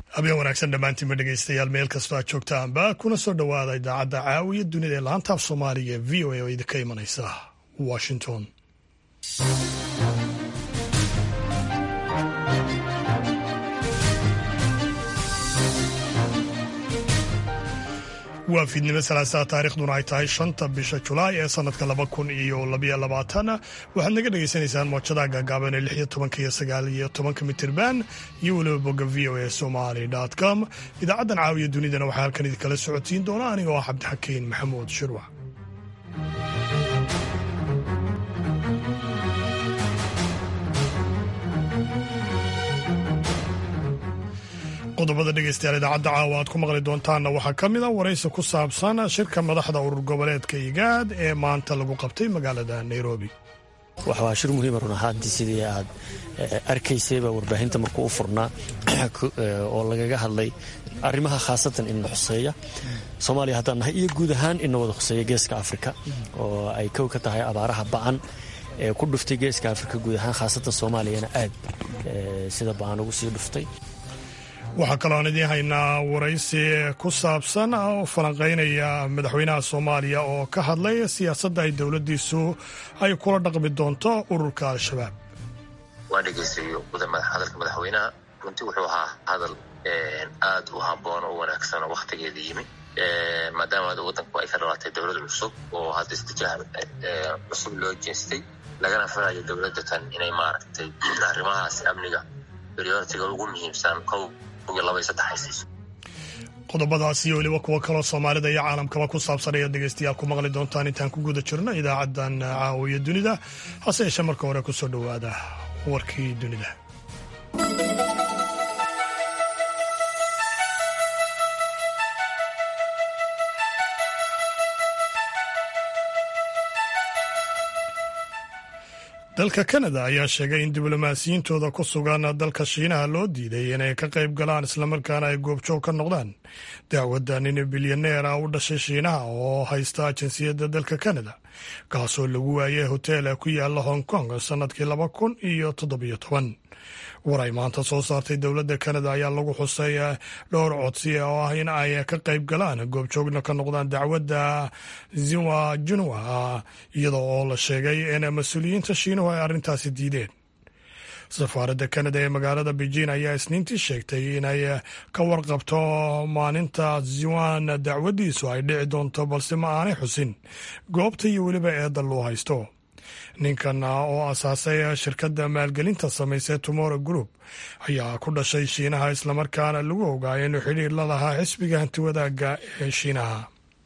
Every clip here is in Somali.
habeen wanaagsan dhammaantiinba dhegaystayaal meel kastoo aad joogtaanba kuna soo dhowaada idaacadda caawiya dunida ee laanta af soomaaliga ee v o a oo idinka imanaysa washington waa fiidnimo salaasaa taarikhduna ay tahay shanta bisha julaay ee sanadka laba kun iyo labayo labaatan waxaad naga dhagaysanaysaan moojadaha gaagaaban ee lix iyo tobanka iyo sagaal iyo tobanka mitirban iyo weliba bogga v o a somali com idaacaddan caawiya dunidana waxaa halkan idinkala socodsiin doona aniga oo cabdixakiin maxamuud shirwac qodobada dhegeystayaal idaacadda caawa aad ku maqli doontaanna waxaa ka mid a waraysi ku saabsan shirka madaxda urur goboleedka igaad ee maanta lagu qabtay magaalada nairobi waa shir muhiima run ahaantii sidii aad arkaysayba warbaahinta markuu u furnaa oo lagaga hadlay arrimaha khaasatan inna xuseeya soomaaliya haddaan nahay iyo guud ahaan inna wada khuseeya geeska afrika oo ay kow ka tahay abaaraha ba'an ee ku dhuftay geeska afrika guud ahaan khaasatan soomaaliyana aad sida ba'an ugu sii dhuftay waxaa kaloo aan idiin haynaa waraysi ku saabsan oo falanqaynaya madaxweynaha soomaaliya oo ka hadlay siyaasadda ay dowladdiisu ay kula dhaqmi doonto ururka al-shabaab waan dhegaystay hadalka madaxweynaha runtii wuxuu ahaa hadal aad u habboon oo wanaagsan oo wakhtigeeda yimi maadaama waddanku ay ka dhalaatay dowlad cusub oo hadda istijaah cusub loo jeestay lagana filayo dowladda tan inay maaragtay arrimahaas amniga prioritiga ugu muhiimsan kow qodobadaas iyo weliba kuwo kaloo soomaalida iyo caalamkaba ku saabsan ayaad dhegeystayaal ku maqli doontaan intaan ku guda jirno idaacaddan caawiya dunida hase yeeshee marka hore ku soo dhowaada warkii dunida dalka kanada ayaa sheegay in diblomaasiyiintooda ku sugan dalka shiinaha loo diiday inay ka qayb galaan islamarkaana ay goobjoog ka noqdaan dacwadda nin bilyaneer ah u dhashay shiinaha oo haysta jinsiyadda dalka kanada kaasoo lagu waayay hotel ku yaala hong kong sannadkii laba kun iyo toddobiyo toban war ay maanta soo saartay dowladda kanada ayaa lagu xusay dhowr codsi oo ah in ay ka qayb galaan goobjoogna ka noqdaan dacwadda ziwa junwa iyada oo la sheegay in mas-uuliyiinta shiinuhu ay arrintaasi diideen safaaradda kanada ee magaalada beijing ayaa isniintii sheegtay inay ka warqabto maalinta ziwan dacwaddiisu ay dhici doonto balse ma aanay xusin goobta iyo weliba eedda loo haysto ninkan oo asaasay shirkadda maalgelinta samaysay tomorrow group ayaa ku dhashay shiinaha islamarkaana lagu ogaaya inuu xidhiir la lahaa xisbiga hantiwadaaga ee shiinaha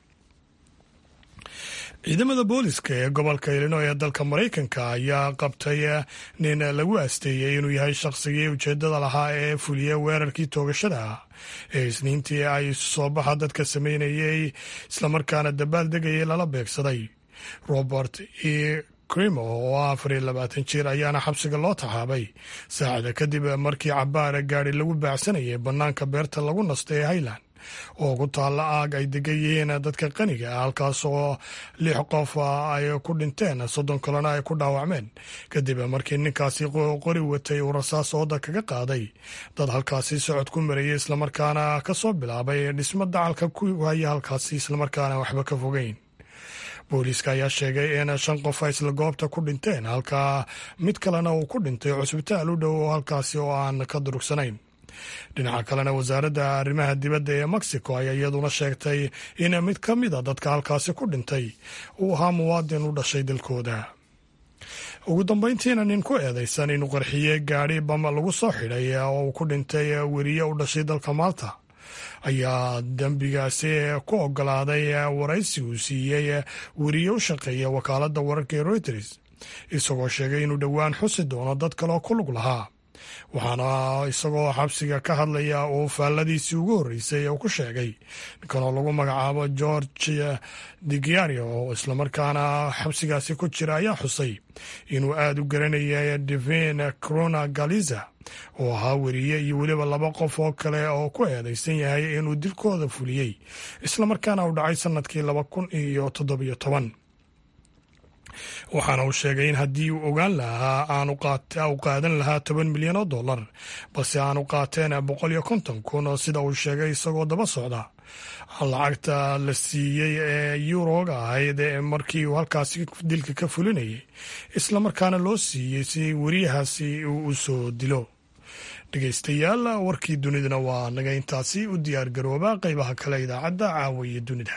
ciidamada booliska ee gobolka ilino ee dalka maraykanka ayaa qabtay nin lagu asteeyey inuu yahay shaqsigii ujeedada lahaa ee fuliya weerarkii toogashada ee isniintii ay isu soo baxa dadka sameynayay islamarkaana dabaal degayay lala beegsaday robert e crimo oo afar iyo labaatan jir ayaana xabsiga loo taxaabay saacada kadib markii cabaara gaari lagu baacsanayay bannaanka beerta lagu nasta ee highland oo ku taalla aag ay degan yihiin dadka qaniga ah halkaas oo lix qof ay ku dhinteen soddon kalena ay ku dhaawacmeen kadib markii ninkaasi qori watay uu rasaas ooda kaga qaaday dad halkaasi socod ku marayay islamarkaana ka soo bilaabay dhismo dacalka ku haya halkaasi islamarkaana waxba ka fogeyn booliiska ayaa sheegay in shan qof ay isla goobta ku dhinteen halka mid kalena uu ku dhintay cusbitaal u dhow halkaasi oo aan ka durugsanayn dhinaca kalena wasaaradda arrimaha dibadda ee mexico ayaa iyaduna sheegtay in mid ka mid a dadka halkaasi ku dhintay uu ahaa muwaadin u dhashay dalkooda ugu dambeyntiina nin ku eedeysan inuu qarxiye gaadhi bama lagu soo xidhay oo uu ku dhintay weriye u dhashay dalka maalta ayaa dembigaasi ku ogolaaday waraysi uu siiyey weriye u shaqeeya wakaaladda wararka ee reuters isagoo sheegay inuu dhowaan xusi doono dad kaleoo ku lug lahaa waxaana isagoo xabsiga ka hadlaya uu faalladiisii ugu horreysay uu ku sheegay ninkanoo lagu magacaabo george digiario oo islamarkaana xabsigaasi ku jira ayaa xusay inuu aada u garanayay divin crona galiza oo ahaa weriye iyo weliba laba qof oo kale oo ku eedeysan yahay inuu dilkooda fuliyey islamarkaana uu dhacay sanadkii laba kun iyo toddobiyo toban waxaana uu sheegay in haddii uu ogaan lahaa aanu qaadan lahaa toban milyan oo dollar balse aanu qaateen boqol iyo konton kun oo sida uu sheegay isagoo daba socda lacagta la siiyey ee yuroga ahayd markii uu halkaasi dilka ka fulinayay islamarkaana loo siiyey si weriyahaasi uu u soo dilo dhegeystayaal warkii dunidana waa naga intaasi u diyaar garooba qeybaha kale idaacadda caawiya dunida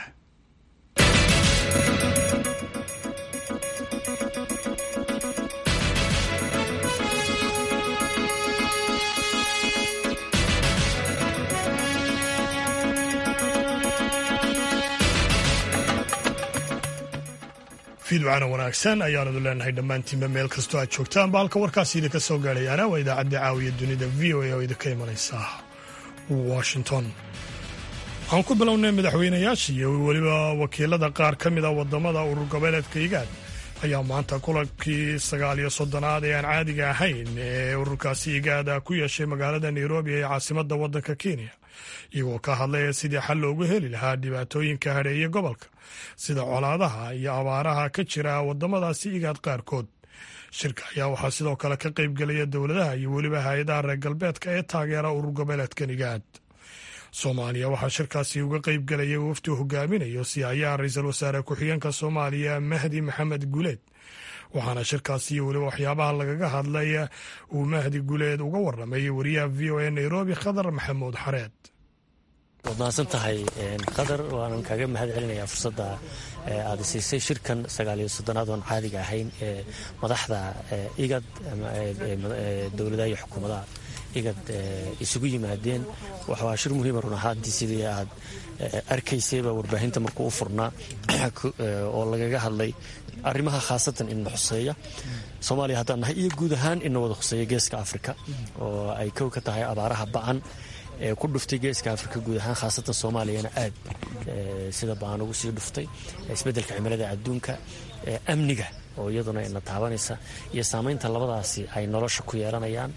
fiidwacana wanaagsan ayaanadu leenahay dhammaantiinba meel kastoo aad joogtaan ba halka warkaasi idinka soo gaadhayaana waa idaacadda caawiya dunida v o a oo idinka imanaysa washington waxaan ku bilownay madaxweynayaasha iyo weliba wakiilada qaar ka mid a wadamada urur goboleedka igaad ayaa maanta kulankii sagaal iyo soddonaad ee aan caadiga ahayn ee ururkaasi igaada ku yeeshay magaalada nairobi ee caasimadda waddanka kenya iyagoo ka hadlaya sidii xal loogu heli lahaa dhibaatooyinka hadheeye gobolka sida colaadaha iyo abaaraha ka jira wadamadaasi igaad qaarkood shirka ayaa waxaa sidoo kale ka qaybgelaya dowladaha iyo weliba hay-adaha reer galbeedka ee taageera urur goboleedkan igaad soomaaliya waxaa shirkaasi uga qaybgelaya wafdi hogaaminayo siyayaha ra-iisul wasaare ku-xigeenka soomaaliya mahdi maxamed guleed waxaana shirkaasi iyo weliba waxyaabaha lagaga hadlay uu mahdi guleed uga waramay wariyaha v o a nairobi khadar maxamuud xareed waad mahadsan tahay qadar waanan kaaga mahad celinayaa fursadda aada siisay shirkan sagaaliyo soddonaad oon caadiga ahayn ee madaxda igad dowladaha iyo xukuumadaha igad isugu yimaadeen waa shir muhiima run ahaantii sidii aad arkaysayba warbaahinta markuu u furnaa oo lagaga hadlay arrimaha khaasatan ina xuseeya soomaaliya haddaan nahay iyo guud ahaan ina wada khuseeya geeska afrika oo ay kow ka tahay abaaraha bacan ee ku dhuftay geeska afrika guud ahaan khaasatan soomaaliyana aad sida baan ugu sii dhuftay isbeddelka cimilada adduunka amniga oo iyaduna ina taabanaysa iyo saamaynta labadaasi ay nolosha ku yeelanayaan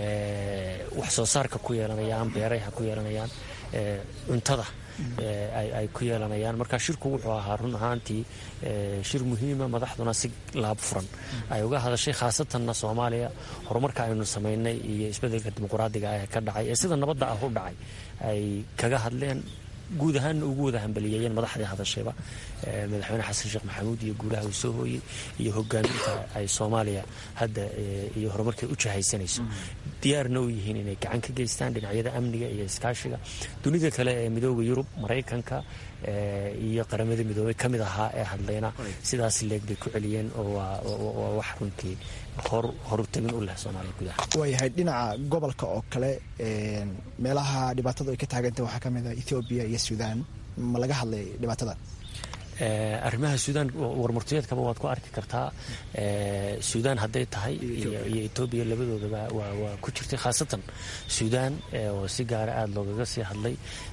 wax soo saarka ku yeelanayaan beerayha ku yeelanayaan cuntada ay ku yeelanayaan marka shirku wuxuu ahaa run ahaantii shir muhiima madaxduna si laab furan ay uga hadashay khaasatanna soomaaliya horumarka aynu samaynay iyo isbeddelka dimuqraadiga ah ee ka dhacay ee sida nabadda ah u dhacay ay kaga hadleen guud ahaanna ugu wada hambaliyeeyeen madaxdii hadashayba madaxweyne xasan sheekh maxamuud iyo guulaha uu soo hooyey iyo hogaaminta ay soomaaliya hadda iyo horumarkay u jahaysanayso diyaarna u yihiin inay gacan ka geystaan dhinacyada amniga iyo iskaashiga dunida kale ee midooda yurub maraykanka iyo qaramada midoobey ka mid ahaa ee hadlayna sidaas leeg bay ku celiyeen oo waa wax runtii horutagin u leh soomaaliya gudaha waayahay dhinaca gobolka oo kale meelaha dhibaatadu ay ka taagantah waxaa ka mid ah ethoobiya iyo suudaan ma laga hadlay dhibaatada arrimaha suudaan warmurtiyeedkaba waad ku arki kartaa suudaan hadday tahay iyo etoobiya labadoodaba waa ku jirtay khaasatan suudaan oo si gaara aada loogaga sii hadlay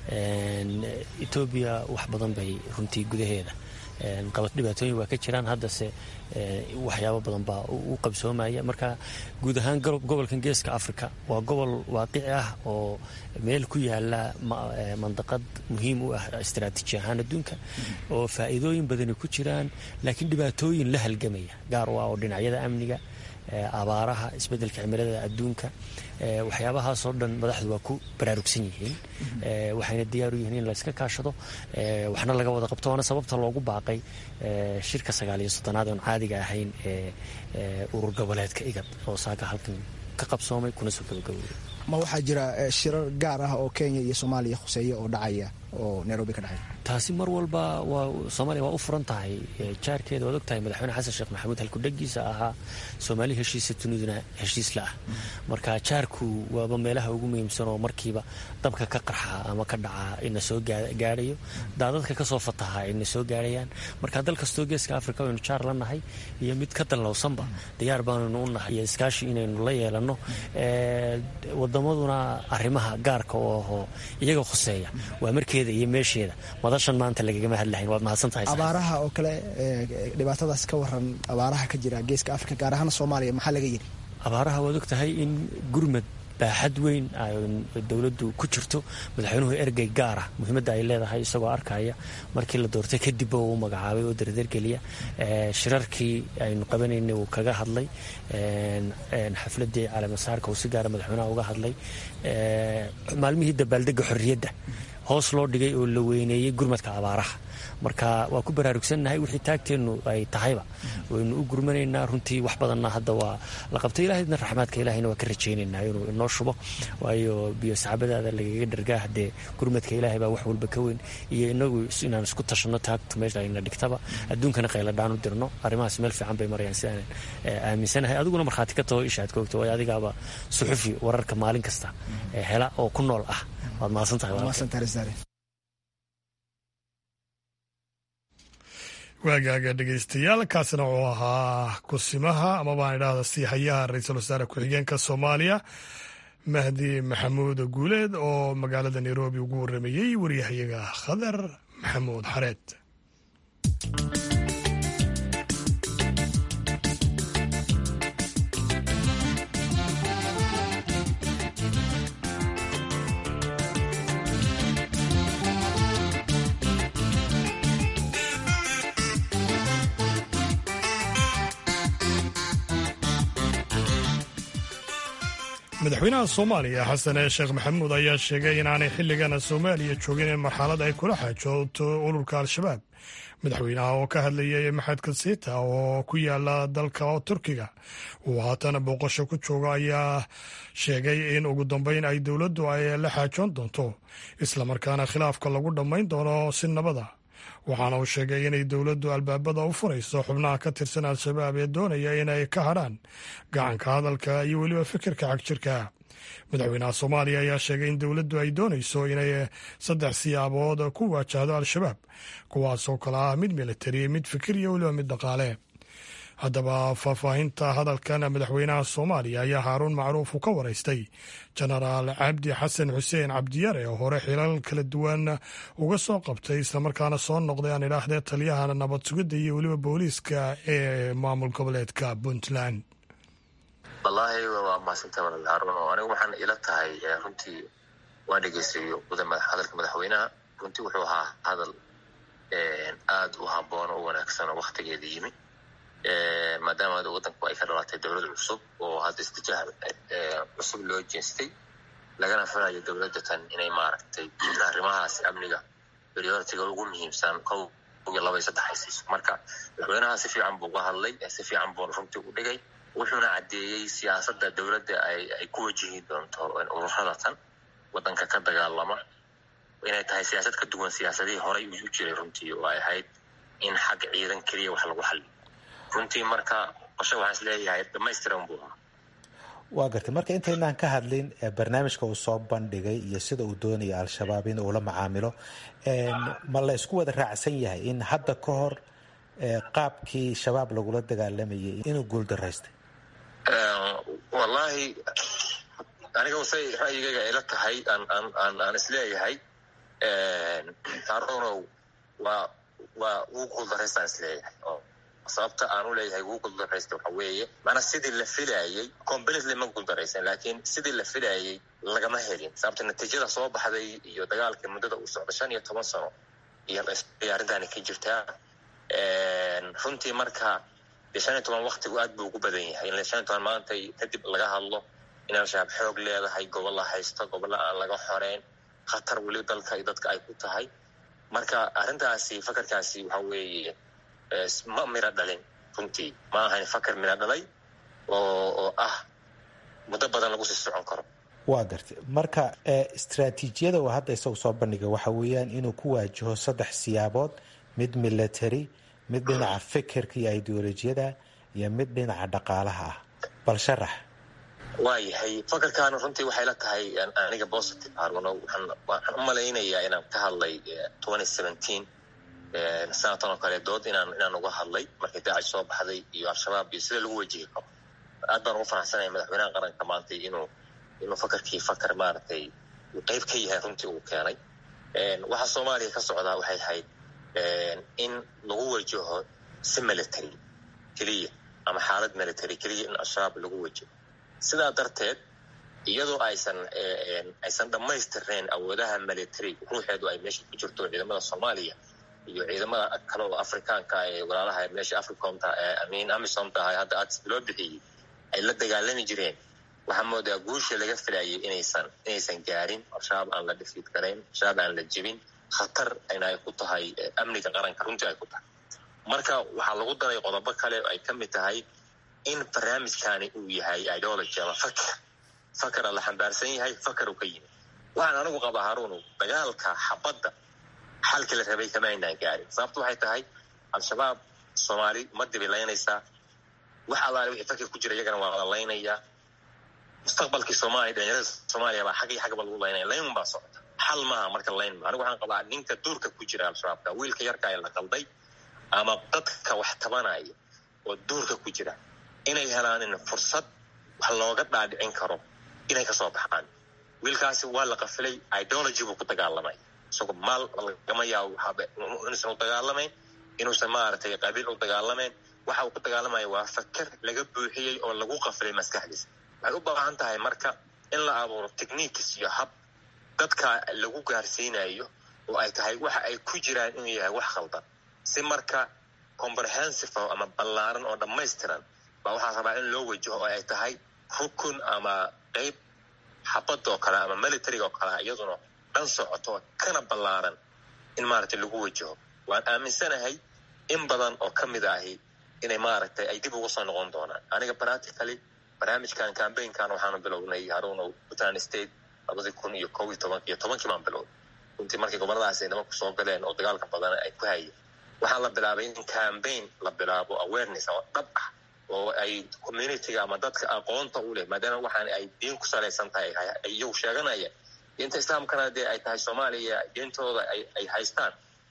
etoobiya wax badan bay runtii gudaheeda qabad dhibaatooyin waa ka jiraan haddase waxyaabo badan baa u qabsoomaya marka guud ahaan gobolkan geeska africa waa gobol waaqici ah oo meel ku yaala mandaqad muhiim u ah istaraatiiji ahaan adduunka oo faa'iidooyin badani ku jiraan laakiin dhibaatooyin la halgamaya gaar u ah oo dhinacyada amniga abaaraha isbeddelka cimilada adduunka waxyaabahaasoo dhan madaxdu waa ku baraarugsan yihiin waxayna diyaar u yihiin in layska kaashado waxna laga wada qabto waana sababta loogu baaqay shirka sagaal iyo soddonaad oon caadiga ahayn ee urur goboleedka igad oo saaka halkan ka qabsoomay kuna soo gabagabowday ma waxaa jira shirar gaar ah oo kenya iyo soomaaliya khuseeya oo dhacaya oo nairobi ka dhacay taasi mar walba waa soomaaliya waa u furan tahay jaarkeeda waad og tahay madaxweyne xasan sheekh maxamuud halkudhagiisa ahaa soomaali heshiisa duniduna heshiis la ah marka jaarku waaba meelaha ugu muhiimsan oo markiiba dabka ka qarxa ama ka dhaca ina soo gaadhayo daadadka kasoo fataha ina soo gaadhayaan marka dal kastoo geeska africa aynu jaar la nahay iyo mid ka dallowsanba diyaar baanaynu u nahay iyo iskaashi inaynu la yeelanno wadamaduna arrimaha gaarka oo ahoo iyaga khuseeya waa markeeda iyo meesheeda madashan maanta lagagama hadlahayn waad mahadsantahay abaaraha oo kale dhibaatadaas ka waran abaaraha ka jira geeska africa gaar ahaan soomaaliya maxaa laga yidhi abaaraha waad og tahay in gurmad baaxad weyn dowladdu ku jirto madaxweynuhu ergey gaara muhiimadda ay leedahay isagoo arkaya markii la doortay kadibba uu magacaabay oo dardargeliya shirarkii aynu qabanaynay uu kaga hadlay xafladii caleemasaarka uu si gaara madaxweynaha uga hadlay maalmihii dabaaldega xorriyadda hoos loo dhigay oo la weyneeyey gurmadka abaaraha marka waa ku baraarugsannahay wixii taagteennu ay tahayba waynu u gurmanaynaa runtii wax badanna hadda waa la qabtay ilaahayna raxmaadka ilaahayna waa ka rajaynaynaa inuu inoo shubo waayo biyo saxabadaada lagaga dhargaa haddee gurmadka ilaahay baa wax walba ka weyn iyo inagu inaan isku tashanno taagtu meesha ayna dhigtaba adduunkana qayladhaan u dirno arrimahaas meel fiican bay marayaan sidaan aaminsanahay adiguna markhaati ka taho ishaad ka ogto waayo adigaaba suxufi wararka maalin kasta hela oo ku nool ah waad mahadsan tahay waagaaga dhegaystayaal kaasina wuxuu ahaa kusimaha amabaan idhaahda siihayaha ra-iisul wasaare ku-xigeenka soomaaliya mahdi maxamuud guuleed oo magaalada nairobi ugu waramayey waryahayaga khadar maxamuud xareed madaxweynaha soomaaliya xasan sheekh maxamuud ayaa sheegay inaanay xilligana soomaaliya joogin in marxalad ay kula xaajooto ururka al-shabaab madaxweynaha oo ka hadlayay maxadka siita oo ku yaala dalka turkiga uu haatana booqasho ku joogo ayaa sheegay in ugu dambeyn ay dowladdu ay la xaajoon doonto islamarkaana khilaafka lagu dhammayn doono si nabada waxaana uu sheegay inay dowladdu albaabada u furayso xubnaha ka tirsan al-shabaab ee doonaya inay ka hadhaan gacanka hadalka iyo weliba fikirka xagjirka madaxweynaha soomaaliya ayaa sheegay in dowladdu ay doonayso inay saddex siyaabood ku waajahdo al-shabaab kuwaasoo kale ah mid militari mid fikir iyo weliba mid dhaqaale haddaba faahfaahinta hadalkan madaxweynaha soomaaliya ayaa haaruun macruuf uu ka waraystay jenaraal cabdi xasan xuseen cabdiyare oo hore xilal kala duwan uga soo qabtay islamarkaana soo noqday aan idhaahdee taliyaha nabad sugidda iyo weliba booliiska ee maamul goboleedka puntland wallaahi waa mahadsantaha walaal haaruun oo anigu waxaan ila tahay runtii waa dhegeystayo hadalka madaxweynaha runtii wuxuu ahaa hadal aada u habboon oo wanaagsan oo waktigeeda yimi maadaama wadanku ay ka dhalatay dowlad cusub oo hadda istijaah cusub loo jeestay lagana filayo dowladda tan inay maaragtay arrimahaas amniga prioritiga ugu muhiimsan kow iyo laba iyo saddex ay siiso marka madaxweynaha si fiican buu uga hadlay si fiican buu runtii u dhigay wuxuuna caddeeyey siyaasadda dowladda ay ku wajihi doonto ururada tan wadanka ka dagaalama inay tahay siyaasad ka duwan siyaasadihii horey u jiray runtii oo ay ahayd in xag ciidan keliya wax lagu xaliyo runtii marka qoshe waxaan isleeyahay dhamaystiran buu ahaa waa gartay marka intaynaan ka hadlin barnaamijka uu soo bandhigay iyo sida uu doonaya al-shabaab in uu la macaamilo ma la isku wada raacsan yahay in hadda ka hor qaabkii shabaab lagula dagaalamayay inuu guuldaraystay wallaahi aniga say ra'yigayga ayla tahay aan isleeyahay harunow waa waa wuu guuldaraystaan isleeyahay sababta aan u leeyahay wuu guuldaraysta waxa weeye maanaa sidii la filaayey completely ma guuldaraysan laakiin sidii la filaayey lagama helin sababta natiijada soo baxday iyo dagaalkii muddada uu socda shan iyo toban sano iyo arrintaani ka jirtaa runtii marka dee shan iyo toban waktigu aad buu ugu badan yahay in shan iyo toban maanta kadib laga hadlo in al-shabaab xoog leedahay gobolla haysto gobolla aan laga xoreyn khatar weli dalka iyo dadka ay ku tahay marka arrintaasi fakarkaasi waxa weeye ma miro dhalin runtii ma ahayn fakar miro dhalay oo ah muddo badan lagu sii socon karo waa gartay marka istraatiijiyada uu hadda isagu soo bandhiga waxa weeyaan inuu ku waajaho saddex siyaabood mid military mid dhinaca fikirka iyo ideolojiyada iyo mid dhinaca dhaqaalaha ah bal sharax waayahay fakarkan runtii waxay la tahay aniga positive haruno waxaan u malaynayaa inaan ka hadlay twenty seventeen sanatan oo kale dood inaan inaan uga hadlay markii daacish soo baxday iyo al-shabaab iyo sida lagu wajihi karo aad baan ugu faraxsanaya madaxweynaha qaranka maanta inuu inuu fakarkii fakar maaragtay uu qeyb ka yahay runtii uu keenay waxa soomaaliya ka socdaa waxay ahayd in lagu wajaho si military keliya ama xaalad military keliya in al-shabaab lagu wajaho sidaa darteed iyadoo aysan aysan dhammaystirnayn awoodaha military ruuxeedu ay meesha ku jirto ciidamada soomaaliya iyo ciidamada kale oo afrikaanka ee walaalaha meesha africomta amin amisom tahay hadda ads loo bixiyey ay la dagaalami jireen waxaa moodaa guusha laga filayay inaysan inaysan gaarin al-shabaab aan la dhifiid garayn al-shabaab aan la jebin khatar ina ay ku tahay amniga qaranka runtii ay ku tahay marka waxaa lagu daray qodobo kale oo ay ka mid tahay in barnaamijkani uu yahay ideology ama fakar fakara la xambaarsan yahay fakar uu ka yimid waxaan anigu qabaa haruunu dagaalka xabadda xalkii la rabay kama aynaan gaarin sababtu waxay tahay al-shabaab soomaali ma dibilaynaysaa wax allaale wixii fakir ku jira iyagana waa la laynayaa mustaqbalkii soomaaliya dhalinyarada soomaaliya baa xaggii xaggaba lagu laynaya layn baa socota xal maaha marka layn maa anigu waxaan qabaa ninka duurka ku jira al-shabaabka wiilka yarka ee la qalday ama dadka wax tabanaya oo duurka ku jira inay helaanin fursad wax looga dhaadhicin karo inay kasoo baxaan wiilkaasi waa la qafilay ideology buu ku dagaalamay isagoo maal lagama yaabo inuusan u dagaalamayn inuusan maaragtay qabiil u dagaalamayn waxa uu ku dagaalamaya waa fakar laga buuxiyey oo lagu qafilay maskaxdiisa waxay u baahan tahay marka in la abuuro techniques iyo hab dadka lagu gaarsiinayo oo ay tahay waxa ay ku jiraan inuu yahay wax khaldan si marka comprehensive ama ballaaran oo dhammaystiran baa waxaa rabaa in loo wajaho oo ay tahay rukun ama qeyb xabad oo kale ama militariga oo kale iyaduna dhan socoto kana ballaaran in maaragtay lagu wajaho waan aaminsanahay in badan oo ka mid ahi inay maaragtay ay dib uga soo noqon doonaan aniga practically barnaamijkan cambaynkan waxaanu bilownay haruunow puntland state labadii kun iyo kow iyo toban iyo tobankii baan bilownay runtii markii goboladaas ay nimanku soo galeen oo dagaalka badan ay ku hayeen waxaa la bilaabay in cambaign la bilaabo awareness oo dhab ah oo ay communityga ama dadka aqoonta u leh maadaama waxaan ay diin ku salaysan tahay iyagu sheeganaya diinta islaamkana dee ay tahay soomaaliya diintooda ay haystaan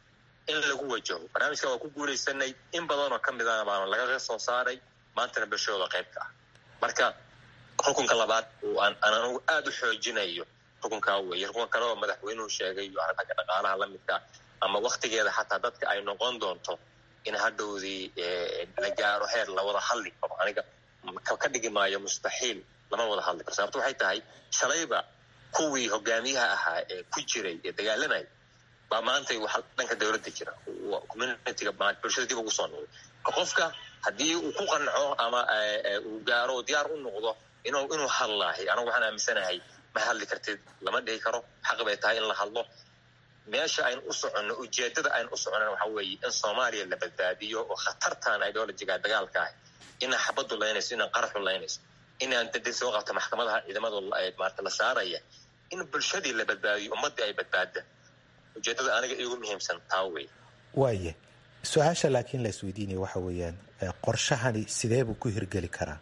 in lagu wajaho barnaamijka waa ku guulaysanay in badanoo ka midana baana lagaga soo saaray maantana bulshadooda qaybka ah marka rukunka labaad aan anigu aada u xoojinayo rukunkaa weeye rukunka kale oo madaxweynuhu sheegay iyo aragga dhaqaalaha la midka ama waktigeeda xataa dadka ay noqon doonto in hadhowdii la gaaro heer la wada hadli karo aniga ka dhigi maayo mustaxiil lama wada hadli karo sababto waxay tahay shalayba kuwii hogaamiyaha ahaa ee ku jiray ee dagaalamaya baa maantay waxa dhanka dowladda jira communityga bulshada dib ugu soo noqday qofka haddii uu ku qanco ama uu gaaro diyaar u noqdo inuu inuu hadlaahay anigu waxaan aaminsanahay ma hadli kartid lama dhihi karo xaq bay tahay in la hadlo meesha aynu u soconno ujeedada aynu u soconana waxa weeye in soomaaliya la badbaadiyo oo khatartan ideologiga dagaalka ah inaa xabaddu laynayso inaan qaraxu laynayso inaan dadin soo qabta maxkamadaha ciidamadu maarta la saaraya in bulshadii la badbaadiyo ummaddii ay badbaada ujeedada aniga iigu muhiimsan taa wey waaye su-aasha laakiin la isweydiinaya waxa weeyaan qorshahani sidee buu ku hirgeli karaa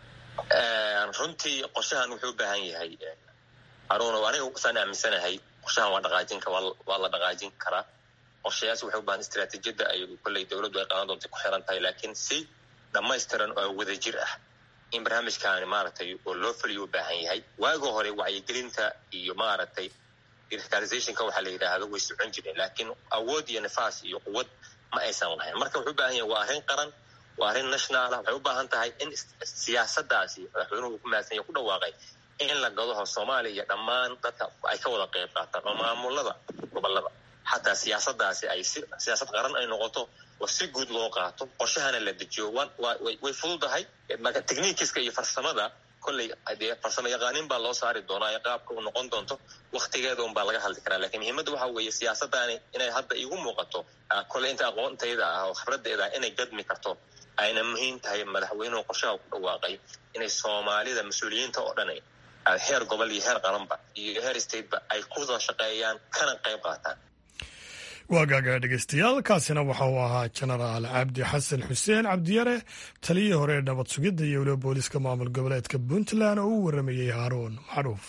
runtii qorshahan wuxuu u baahan yahay haruuna aniga saan aaminsanahay qorshahan waa dhaqaajin waa la dhaqaajin karaa qorshayaas waxay u baahan istiraatiijiyadda ay kolley dowladdu ay qaadan doonta ku xiran tahay laakiin si dhammaystiran oo wadajir ah in barnaamijkaani maaragtay oo loo fuliyo u baahan yahay waaga hore wacyigelinta iyo maaragtay radicalizationka waxaa la yidhaahdo way socon jireen laakiin awood iyo nifaas iyo quwad ma aysan lahayn marka wuxuu u baahan yahay waa arrin qaran waa arrin national ah waxay u baahan tahay in siyaasadaasi madaxweynuhu ku mahadsan yahay ku dhawaaqay in la gadaho soomaaliya iyo dhammaan dadka ay ka wada qayb qaataan oo maamulada gobolada xataa siyaasadaasi ay si siyaasad qaran ay noqoto oo si guud loo qaato qorshahana la dejiyo way fududahay marka technikiska iyo farsamada kolley dee farsamo yaqaanin baa loo saari doonaa ee qaabka uu noqon doonto waktigeeda un baa laga hadli karaa lakiin muhiimadda waxa weeye siyaasaddaani inay hadda igu muuqato kolley inta aqoontayda ah oo khibraddeeda ah inay gadmi karto ayna muhiim tahay madaxweynuhu qorshaha ku dhawaaqay inay soomaalida mas-uuliyiinta oo dhan heer gobol iyo heer qaranba iyo heer stateba ay ku wada shaqeeyaan kana qayb qaataan waagaaga dhegeystayaal kaasina waxa uu ahaa jenaraal cabdi xasan xuseen cabdiyare taliyii hore ee nabad sugidda iyo weliba booliska maamul goboleedka puntland oo u waramayey haaruun macruuf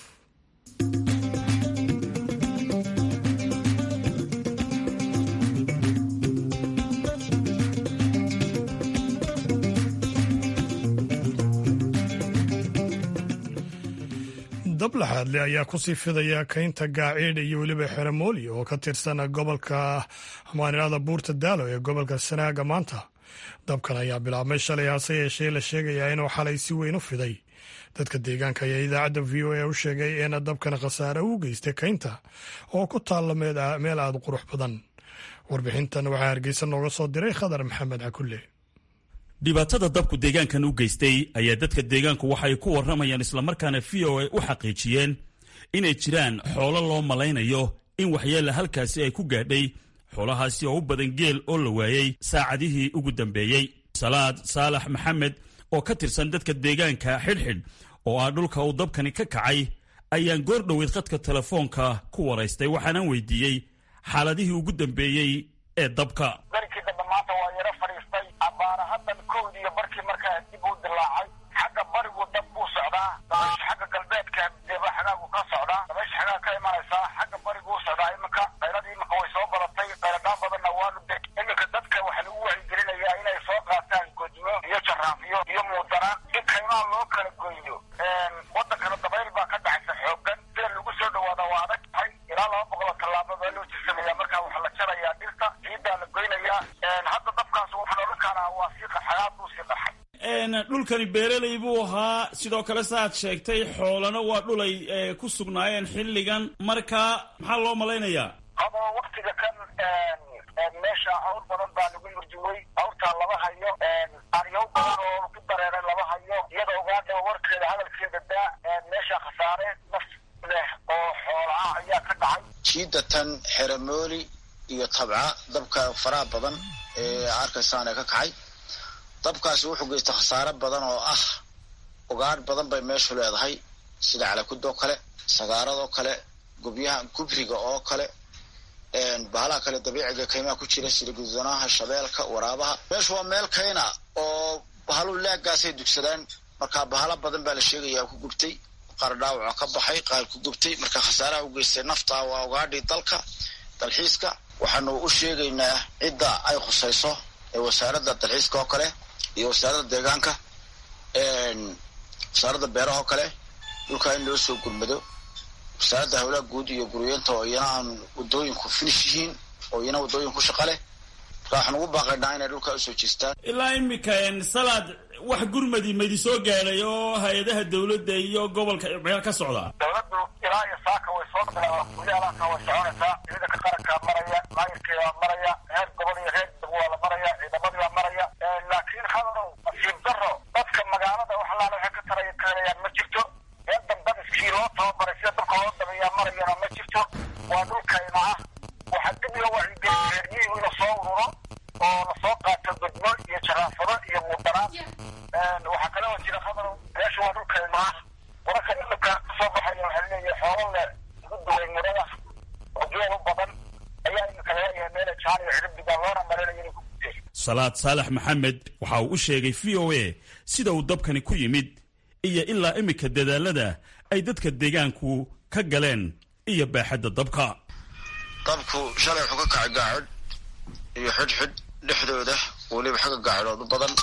dab laxaadle ayaa kusii fidaya kaynta gaaciidha iyo weliba xeramooli oo ka tirsan gobolka amaanilada buurta daalo ee gobolka sanaaga maanta dabkan ayaa bilaabmay shalay hase yeeshee la sheegayaa inuu xalay si weyn u fiday dadka deegaanka ayaa idaacadda v o a u sheegay in dabkan khasaare u geystay kaynta oo ku taalla meel aada u qurux badan warbixintan waxaa hargeysa nooga soo diray khadar maxamed cakulle dhibaatada dabku deegaankan u geystay ayaa dadka deegaanku waxay ku warramayaan islamarkaana v o a u xaqiijiyeen inay jiraan xoolo loo malaynayo in waxyeella halkaasi ay ku gaadhay xoolahaasi oo u badan geel oo la waayey saacadihii ugu dambeeyey salaad saalax maxamed oo ka tirsan dadka deegaanka xidhxidh oo ah dhulka uu dabkani ka kacay ayaan goor dhoweyd khadka telefoonka ku waraystay waxaanaan weydiiyey xaaladihii ugu dambeeyey ee dabka darkii dambe maanta waa yaro fadhiistay abaara haddan kowdiiyo barkii markaa dib uu dilaacay xagga barigu dab buu socdaa dabaysha xagga galbeedka deba xagaagu ka socdaa dabaysha xagaa ka imanaysaa xagga bariguu socdaa iminka qayladii iminka way soo badatay qayladhaan badanna waanu de iminka dadka waxaa lagu wacyigelinayaa inay soo qaataan godmo iyo jaraafiyo iyo muudana in kaymaha loo kala goyno wadankana dabayl baa ka dhacaysa xoogan sida lagu soo dhawaada waa adag tahay ilaa laba boqoloo tallaabo baa loo jirsamaya markaa waxaa la jarayaa dhirta ciiddaa la goynayaa hadda dabkaas wuxuu odhan karaa waa sii xagaad buu sii qaxay dhulkani beeraley buu ahaa sidoo kale saaad sheegtay xoolana waa dhulay ku sugnaayeen xilligan marka maxaa loo malaynayaa haba waktiga kan meesha awr badan baa lagu murjuwey awrtaa lama hayo aryow badan oo ku dareeray lama hayo iyada ogaadha warkeeda hadalkeeda daa meesha khasaare naf leh oo xoolaa ayaa ka dhacay jiidatan xeramooli iyo tabca dabka faraha badan ee arkaysaan ee ka kacay dabkaasi wuxuu geystay khasaare badan oo ah ugaadh badan bay meeshu leedahay sida calakudoo kale sagaaradoo kale gubyaha gubriga oo kale bahalaha kale dabiiciga kaymaha ku jira sida gudanaha shabeelka waraabaha meeshu waa meel kayna oo bahaluu laagaasay dugsadaan marka bahala badan baa la sheegaya ku gubtay qaar dhaawaca ka baxay qaar ku gubtay marka khasaaraha u geystay nafta waa ugaadhii dalka dalxiiska waxaanu u sheegaynaa cidda ay khusayso ee wasaaradda dalxiiska oo kale iyo wasaaradda deegaanka wasaaradda beeraha oo kale dhulkaa in loo soo gurmado wasaaradda hawlaha guud iyo guryeenta oo iyana aan wadooyinku finish yihiin oo iyana wadooyin ku shaqa leh marka waxaan ugu baaqaynaa inay dhulkaa usoo jeestaan ilaa imika salaad wax gurmadi maydi soo gaadhay oo hay-adaha dawladda iyo gobolka meel ka socda dawladdu ilaa iyo saaka way soo kulaalaka way soconaysaa ciidanka qarankaa maraya maayirkeedaa maraya heer gobol iyo reer dab waa la maraya ciidamadii baa maraya laakiin hadarow nasiib daro dadka magaalada wax allaala waxay ka tara keenayaan ma jirto meel dambadiskii loo tababaray sida dabka loo dabeeyaa marayana ma jirto waa dhulkayna ah waxaa dib loo wacyigelin reeryihiu in lasoo ururo oo lasoo qaato godmo iyo jaraafado iyo muudanaad waxaa kale oo jira hadarow meesha waa dhulkayna ah wararka imika kasoo baxaya waxaa leeyahay xoolo le ugu duway murada oo geel u badan ayaa imika laleeyahay meela jaan iyo ciribdiga loona marinaya inay ku gudeen salaad saalax maxamed waxa uu u sheegay v o a sida uu dabkani ku yimid iyo ilaa imika dadaalada ay dadka deegaanku ka galeen iyo baaxadda dabka dabku shalay wuxuu ka kacay gaacid iyo xidhxidh dhexdooda weliba xagga gaacidhood u badan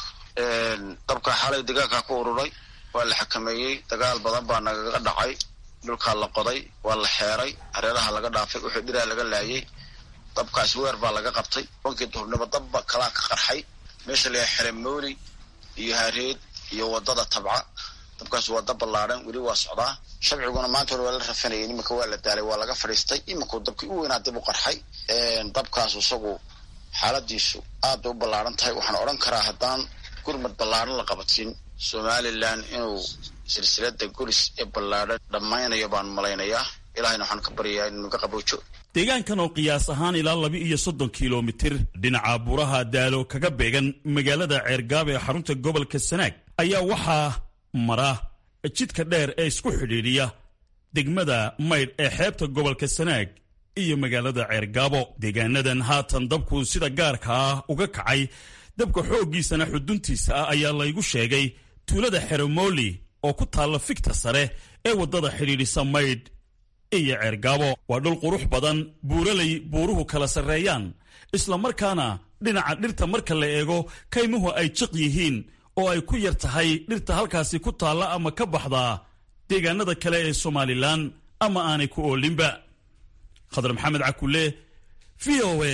dabka xalay deegaankaa ku ururay waa la xakameeyey dagaal badan baa nagaga dhacay dhulkaa la qoday waa la xeeray hareeraha laga dhaafay wixii dhiraa laga laayay dabkaas weer baa laga qabtay bankii duhurnimo dabba kalaa ka qarxay meesha layahay xeremooli iyo hareed iyo wadada tabca dabkaas waa dab ballaadhan weli waa socdaa shabciguna maanta hore waa la rafanayay iminka waa la daalay waa laga fadhiistay iminkuu dabkii u weynaa dib u qarxay dabkaas isagu xaaladiisu aad bay u ballaadhan tahay waxaan odhan karaa haddaan gurmad ballaadhan la qabatin somalilan inuu silsilada golis ee ballaadhan dhammaynayo baan malaynayaa ilahayna waxaan ka baryayaa inuu naga qaboojo deegaankan oo qiyaas ahaan ilaa laba iyo soddon kilomitir dhinaca buuraha daalo kaga beegan magaalada ceergaab ee xarunta gobolka sanaag ayaa waxaa mara jidka dheer ee isku xidhiidhiya degmada maydh ee xeebta gobolka sanaag iyo magaalada ceergaabo deegaanadan haatan dabku sida gaarka ah uga kacay dabka xooggiisana xuduntiisa ah ayaa laygu sheegay tuulada xeromooli oo ku taalla figta sare ee waddada xidhiidhisa maydh iyo ceergaabo waa dhul qurux badan buuralay buuruhu kala sarreeyaan islamarkaana dhinaca dhirta marka la eego kaymuhu ay jiq yihiin oo ay ku yar tahay dhirta halkaasi ku taalla ama ka baxdaa deegaanada kale ee somalilan ama aanay ku oolinba khadar maxamed cakule v o a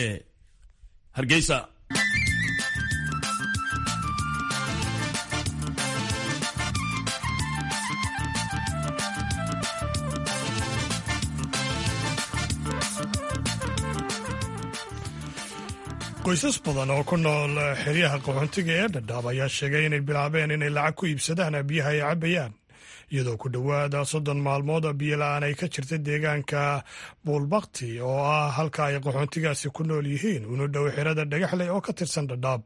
hargeysa qoysas badan oo ku nool xeryaha qaxoontiga ee dhadhaab ayaa sheegay inay bilaabeen inay lacag ku iibsadaan biyaha ay cabbayaan iyadoo ku dhowaada soddon maalmood biyo la-aan ay ka jirta deegaanka buulbakti oo ah halka ay qaxoontigaasi ku nool yihiin una dhow xerada dhagaxley oo ka tirsan dhadhaab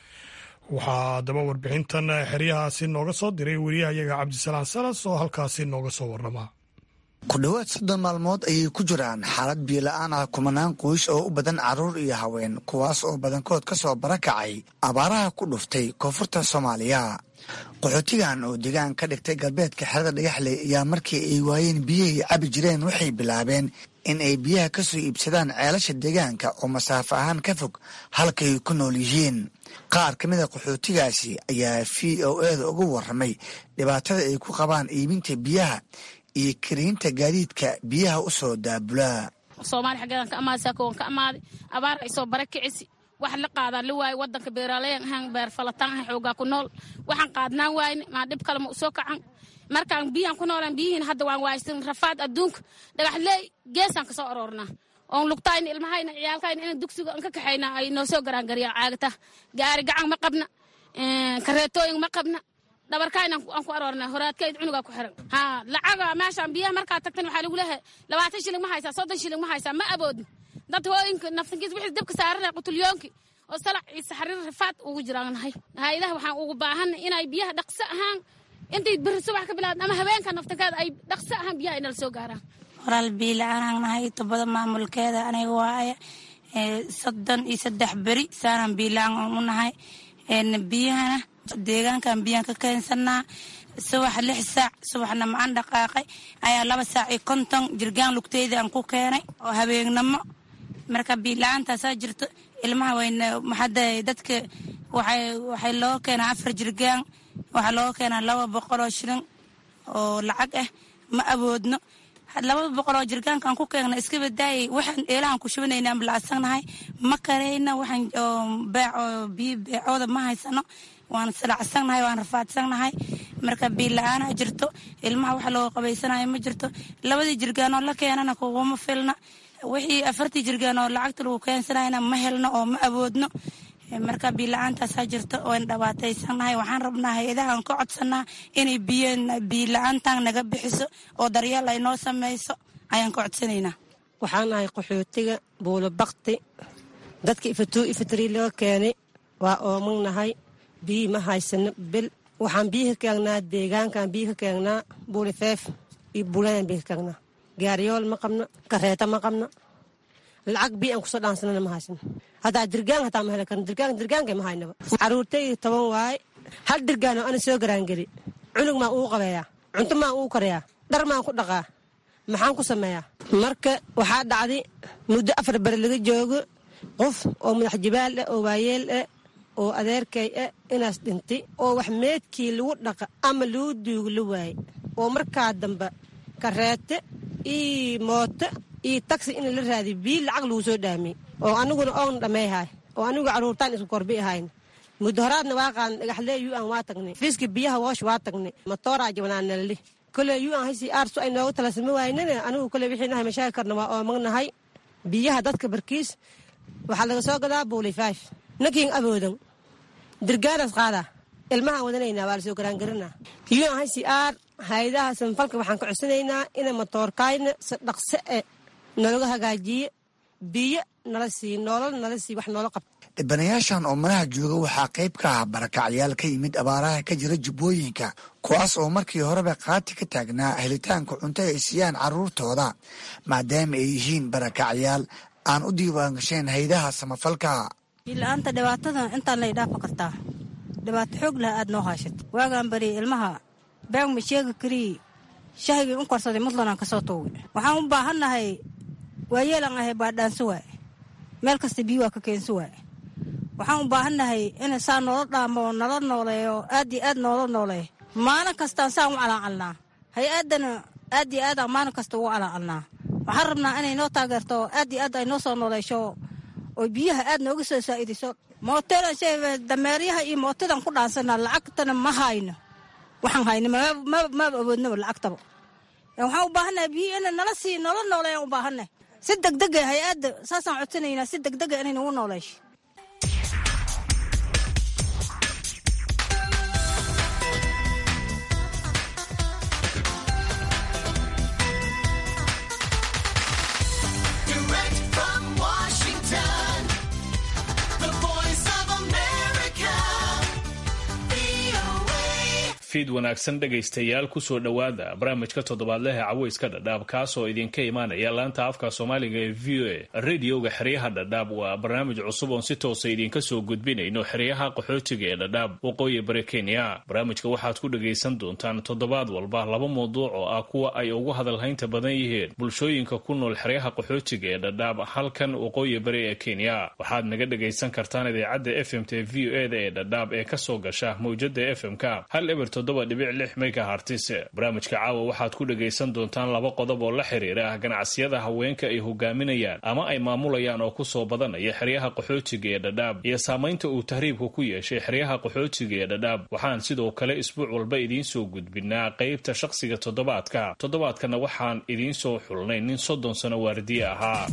waxaa haddaba warbixintan xeryahaasi nooga soo diray weriyahayaga cabdisalaan salas oo halkaasi nooga soo warrama ku dhowaad soddon maalmood ayay ku jiraan xaalad biyola-aan ah kumanaan qoys oo u badan carruur iyo haween kuwaas oo badankood ka soo barakacay abaaraha ku dhuftay koonfurta soomaaliya qaxootigan oo deegaan ka dhigtay galbeedka xerada dhagaxley ayaa markii ay waayeen biyahay cabi jireen waxay bilaabeen in ay biyaha ka soo iibsadaan ceelasha deegaanka oo masaafo ahaan ka fog halkay ku nool yihiin qaar ka mida qaxootigaasi ayaa v o eeda uga warramay dhibaatada ay ku qabaan iibinta biyaha iyo kariinta gaadiidka biyaha u soo daabulaa soomaali xaggeedan ka amaada saako waan ka amaaday abaar ay soo bara kicisi wax la qaadaa la waaye wadanka beeraleyan ahaan beer falataan ahan xoogaa ku nool waxaan qaadnaan waayne maa dhib kale ma usoo kacan markaan biyahan ku noolaan biyihiin hadda waan waaysan rafaad adduunka dhagaxleey geesaan kasoo aroornaa oon lugtayna ilmahayna ciyaalkayna inaan dugsiga an ka kaxayna ay noo soo garaangariyaan caagata gaari gacan ma qabna kareetooyin ma qabna dhabarkayna aan ku aroorna horaadkayd cunugaa ku xiran ha lacaga meeshaan biyaha markaa tagtan waxaa lagu leehay labaatan shilling ma haysaa soddon shilling ma haysaa ma aboodin dad hooyinka naftankiis wixii dabka saaranaya qutulyoonki oo salac iyo saxariir rafaad ugu jiraan nahay hay-adaha waxaan ugu baahanna inay biyaha dhaqso ahaan intay beri subax ka bilaabd ama habeenka naftankeeda ay dhaqso ahaan biyaha inala soo gaaraan walaal biila-aanaan nahay tobada maamulkeeda aniga waaye soddon iyo saddex beri saanaan biila-aan u nahay biyahana deegaankan biyaan ka keensanaa subax lix saac subaxna macaan dhaqaaqay ayaa laba saac iyo konton jirgaan lugteyda aan ku keenay oo habeennamo marka biila-aantaasaa jirto ilmaha wayna maxada dadka waxay loo keenaa afar jirgaan waxaa looga keenaa laba boqol oo shilin oo lacag ah ma awoodno laba boqol oo jirgaankaan ku keegna iska badaayay waxaan eelahan ku shubanayna aan bilacsannahay ma karayna waxaan biyo beecooda ma haysano waan salacsannahay waan rafaadsannahay marka biil la-aana jirto ilmaha wax loo qabaysanayo ma jirto labadii jirgaan oo la keenana kuguma filna wixii afartii jirgaan oo lacagta lagu keensanayna ma helno oo ma awoodno marka biila-aantaasaa jirto waan dhabaataysannahay waxaan rabnaa hay-adahaan ka codsanaa inay biila-aantan naga bixiso oo daryeel ay noo samayso ayaan ka codsanaynaa waxaan nahay qaxootiga buulo bakti dadka ifatuu ifatrii laga keenay waa oomagnahay biyi ma haysano bil waxaan biyi ka keengnaa deegaankaan biyi ka keengnaa buulifeef iyo buulanaan biyi ka keengnaa gaariyool ma qabno kareeta ma qabno lacag biyi aan kusoo dhaansanana ma haysano haddaa dirgaan hataa ma heli karno dirgaan dirgaanka ma haynaba caruurtayda toban waaye hal dirgaanoo ana soo garaangeli cunug maan uu qabeeyaa cunto maan uu karayaa dhar maan ku dhaqaa maxaan ku sameeyaa marka waxaa dhacday muddo afar beri laga joogo qof oo madax jibaal ah oo waayeel ah oo adeerkay ah inaas dhintay oo wax meedkii lagu dhaqa ama lagu duugo la waaye oo markaa dambe kareete iyo mooto iyo taxi in la raadiy bii lacag lagu soo dhaamiyey oo aniguna oon dhammeeyhay oo anigu caruurtaan isku korbi ahayn muddo horaadna waa qaadan dhagaxlee yu an waa tagnay fiiska biyaha woosh waa tagnay matooraa jabnaa nalali kole yu an hasi aarsu ay nooga talasama waynane anigu kole wixii nahay mashaakil karna waa oomagnahay biyaha dadka barkiis waxaa laga soo gadaa buuli faif nakiin aboodan dirgaanas qaadaa ilmahaan wadanaynaa waa lasoo garaangarinaa yu an hasi aar hayadaha sanfalka waxaan ka codsanaynaa ina matoorkaayna si dhaqse e nalaga hagaajiye biyo nala sii noolal nala sii wax noola qabta dhibanayaashan oo madaha jooga waxaa qayb ka ah barakacyaal ka yimid abaaraha ka jira jubbooyinka kuwaas oo markii horeba qaati ka taagnaa helitaanka cunto ay siiyaan carruurtooda maadaama ay yihiin barakacyaal aan u diiwaangasheen haydaha samafalka biila-aanta dhibaatadan intaan lay dhaafa kartaa dhibaato xoog laha aad noo haashata waagaan bari ilmaha beeg ma sheegi karii shahigii u korsaday mudlanaan ka soo toogi waxaan u baahannahay waayeelan ahay baadhaansi waaye meel kasta biyo waa ka keensi waaye waxaan u baahannahay in saa noola dhaamo oo nala nooleeyo aad iyo aad noola nooleeyo maalin kastaan saan u calaacalnaa hay-addana aad iyo aadaan maalin kasta ugu calaacalnaa waxaan rabnaa inay noo taageerto aad iyo aad ay noo soo nooleysho oo biyaha aad nooga soo saa'idiso mooteedan shay dameeryaha iyo mootadan ku dhaansanaa lacagtana ma hayno waxaan hayno maba awoodnaba lacagtaba waxaan u baahannahay biyo ina nala sii noola nooleeyaan u baahannahay si degdega hay-adda saasaan codsanaynaa si degdega inay nagu nooleysho fiid wanaagsan dhegaystayaal kusoo dhowaada barnaamijka toddobaadlehe caweyska dhadhaab kaasoo idinka imaanaya laanta afka soomaaliga ee v o a radioga xeryaha dhadhaab waa barnaamij cusub oon si toosa idinka soo gudbinayno xeryaha qaxootiga ee dhadhaab waqooyi bari kenya barnaamijka waxaad ku dhagaysan doontaan toddobaad walba laba mawduuc oo ah kuwa ay ugu hadalhaynta badan yihiin bulshooyinka ku nool xeryaha qaxootiga ee dhadhaab halkan waqooyi bari ee kenya waxaad naga dhagaysan kartaan idaacadda f m t v o eda ee dhadhaab ee kasoo gasha mawjada f m k hal eber toddoba dhibic lix megahartis barnaamijka caawa waxaad ku dhagaysan doontaan laba qodob oo la xiriira ganacsiyada haweenka ay hogaaminayaan ama ay maamulayaan oo kusoo badanaya xeryaha qaxootiga ee dhadhaab iyo saamaynta uu tahriibka ku yeeshay xeryaha qaxootiga ee dhadhaab waxaan sidoo kale isbuuc walba idiin soo gudbinaa qaybta shaqsiga toddobaadka toddobaadkana waxaan idiin soo xulnay nin soddon sano waardiye ahaa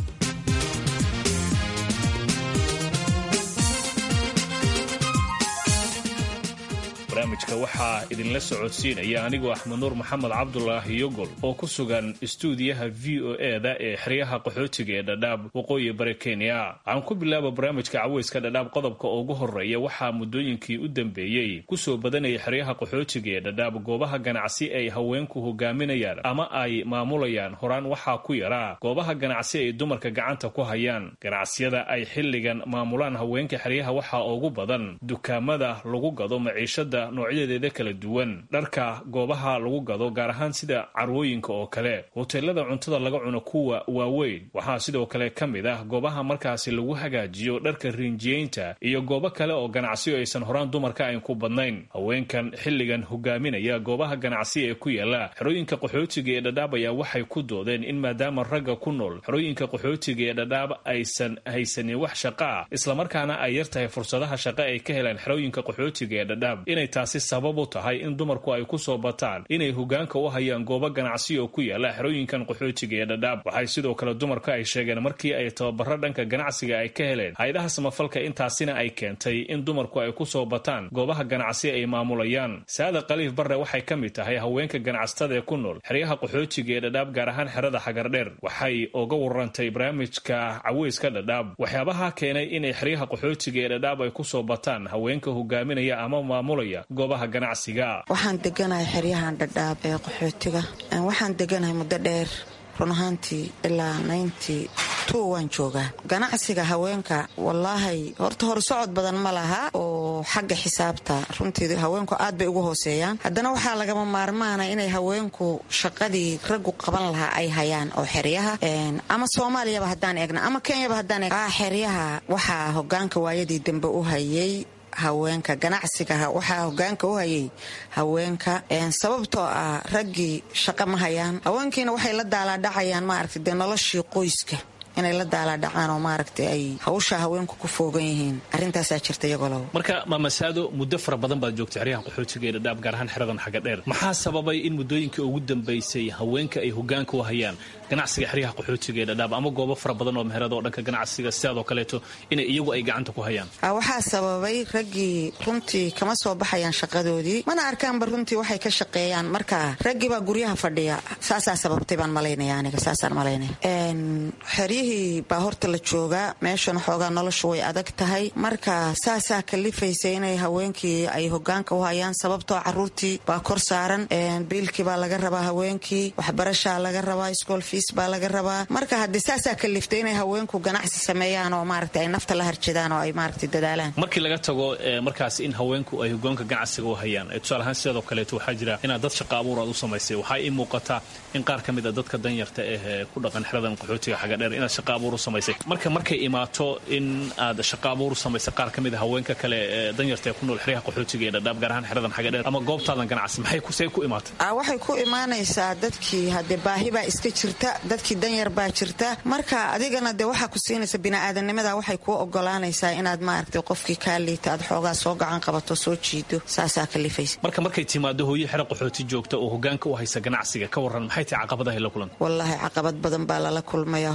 barnaamijka waxaa idinla socodsiinaya anigoo axmed nuur maxamed cabdulaahi yogol oo ku sugan istuudiyaha v o eda ee xeryaha qaxootiga ee dhadhaab waqooyi bari kenya waxaan ku bilaaba barnaamijka caweyska dhadhaab qodobka ugu horeeya waxaa muddooyinkii u dambeeyey kusoo badanaya xeryaha qaxootiga ee dhadhaab goobaha ganacsi ay haweenku hogaaminayaan ama ay maamulayaan horaan waxaa ku yaraa goobaha ganacsi ay dumarka gacanta ku hayaan ganacsiyada ay xilligan maamulaan haweenka xeryaha waxaa ugu badan dukaamada lagu gado maciishada noocyadeeda kala duwan dharka goobaha lagu gado gaar ahaan sida carwooyinka oo kale hoteelada cuntada laga cuno kuwa waaweyn waxaa sidoo kale ka mid ah goobaha markaasi lagu hagaajiyo dharka riinjiyeynta iyo goobo kale oo ganacsiyo aysan horaan dumarka ayn ku badnayn haweenkan xilligan hogaaminaya goobaha ganacsi ee ku yaala xerooyinka qaxootiga ee dhadhaab ayaa waxay ku doodeen in maadaama ragga ku nool xerooyinka qaxootiga ee dhadhaab aysan haysanin wax shaqa ah islamarkaana ay yartahay fursadaha shaqa ay ka helaan xerooyinka qaxootiga ee dhadhaab inay taasi sabab u tahay in dumarku ay ku soo bataan inay hogaanka u hayaan goobo ganacsi oo ku yaala xerooyinkan qaxootiga ee dhadhaab waxay sidoo kale dumarka ay sheegeen markii ay tababaro dhanka ganacsiga ay ka heleen hay-adaha samafalka intaasina ay keentay in dumarku ay ku soo bataan goobaha ganacsi ay maamulayaan saada khaliif barre waxay ka mid tahay haweenka ganacsatada ee ku nool xeryaha qaxootiga ee dhadhaab gaar ahaan xerada xagardheer waxay uga warantay barnaamijka caweyska dhadhaab waxyaabaha keenay inay xeryaha qaxootiga ee dhadhaab ay kusoo bataan haweenka hogaaminaya ama maamulaya goobaha ganacsiga waxaan deganahay xeryahan dhadhaab ee qaxootiga waxaan deganahay muddo dheer run ahaantii ilaa naynti two waan joogaa ganacsiga haweenka wallaahi horta horsocod badan ma laha oo xagga xisaabta runtii haweenku aad bay ugu hooseeyaan haddana waxaa lagama maarmaana inay haweenku shaqadii raggu qaban lahaa ay hayaan oo xeryaha ama soomaaliyaba haddaan eegna ama kenyaba haddaan eegna xeryaha waxaa hogaanka waayadii dambe u hayay haweenka ganacsiga waxaa hogaanka u hayay haweenka sababtoo ah raggii shaqo ma hayaan haweenkiina waxay la daalaadhacayaan maaragta dee noloshii qoyska inay la daalaadhacaan oo maaragta ay hawsha haweenku ku foogan yihiin arrintaasaa jirta iyagolow marka maamasaado muddo fara badan baad joogtay xeryahan qaxootiga ee dhadhaab gaar ahaan xeradan xagga dheer maxaa sababay in muddooyinkii ugu dambaysay haweenka ay hogaanka u hayaan ganacsiga xeryaha qaxootiga ee dhadhaab ama goobo fara badan oo meherada oo dhanka ganacsiga sidaadoo kaleeto inay iyagu ay gacanta ku hayaan waxaa sababay raggii runtii kama soo baxayaan shaqadoodii mana arkaanba runtii waxay ka shaqeeyaan marka raggii baa guryaha fadhiya saasaa sababtay baan malaynaya aniga saasaan malaynaya xeryihii baa horta la joogaa meeshan xoogaa noloshu way adag tahay marka saasaa kalifaysa inay haweenkii ay hogaanka u hayaan sababtoo caruurtii baa kor saaran biilkii baa laga rabaa haweenkii waxbarashaa laga rabaa school fees baa laga rabaa marka haddii saasaa kaliftay inay haweenku ganacsi sameeyaan oo maaragta ay nafta la harjadaan oo ay maaragta dadaalaan markii laga tago markaas in haweenku ay hogaanka ganacsiga u hayaan tusaale ahaan sidoo kaleeto waxaa jira inaad dad shaqa abuur aad u samaysay waxaa ii muuqataa in qaar ka mid a dadka danyarta eh ku dhaqan xeradan qaxootiga xaga dheer inaad shaqa abuur u samaysay marka markay imaato in aad shaqa abuur u samaysay qaar ka mid a haweenka kale ee danyarta ee ku nool xeryaha qaxootiga ee dhadhaab gaar ahaan xeradan xaga dheer ama goobtaadan ganacsi maxay kusay ku imaatay waxay ku imaanaysaa dadkii haddee baahi baa iska jirta dadkii danyar baa jirta marka adigana dee waxaa ku siinaysa bini'aadanimada waxay kuu ogolaanaysaa inaad maaragtay qofkii kaa liita aad xoogaa soo gacan qabato soo jiido saasaa kalifaysa marka markay timaado hooyo xero qaxooti joogta oo hogaanka u haysa ganacsiga ka waran maxay tahay caqabadahay la kulanta wallaahi caqabad badan baa lala kulmaya hooyo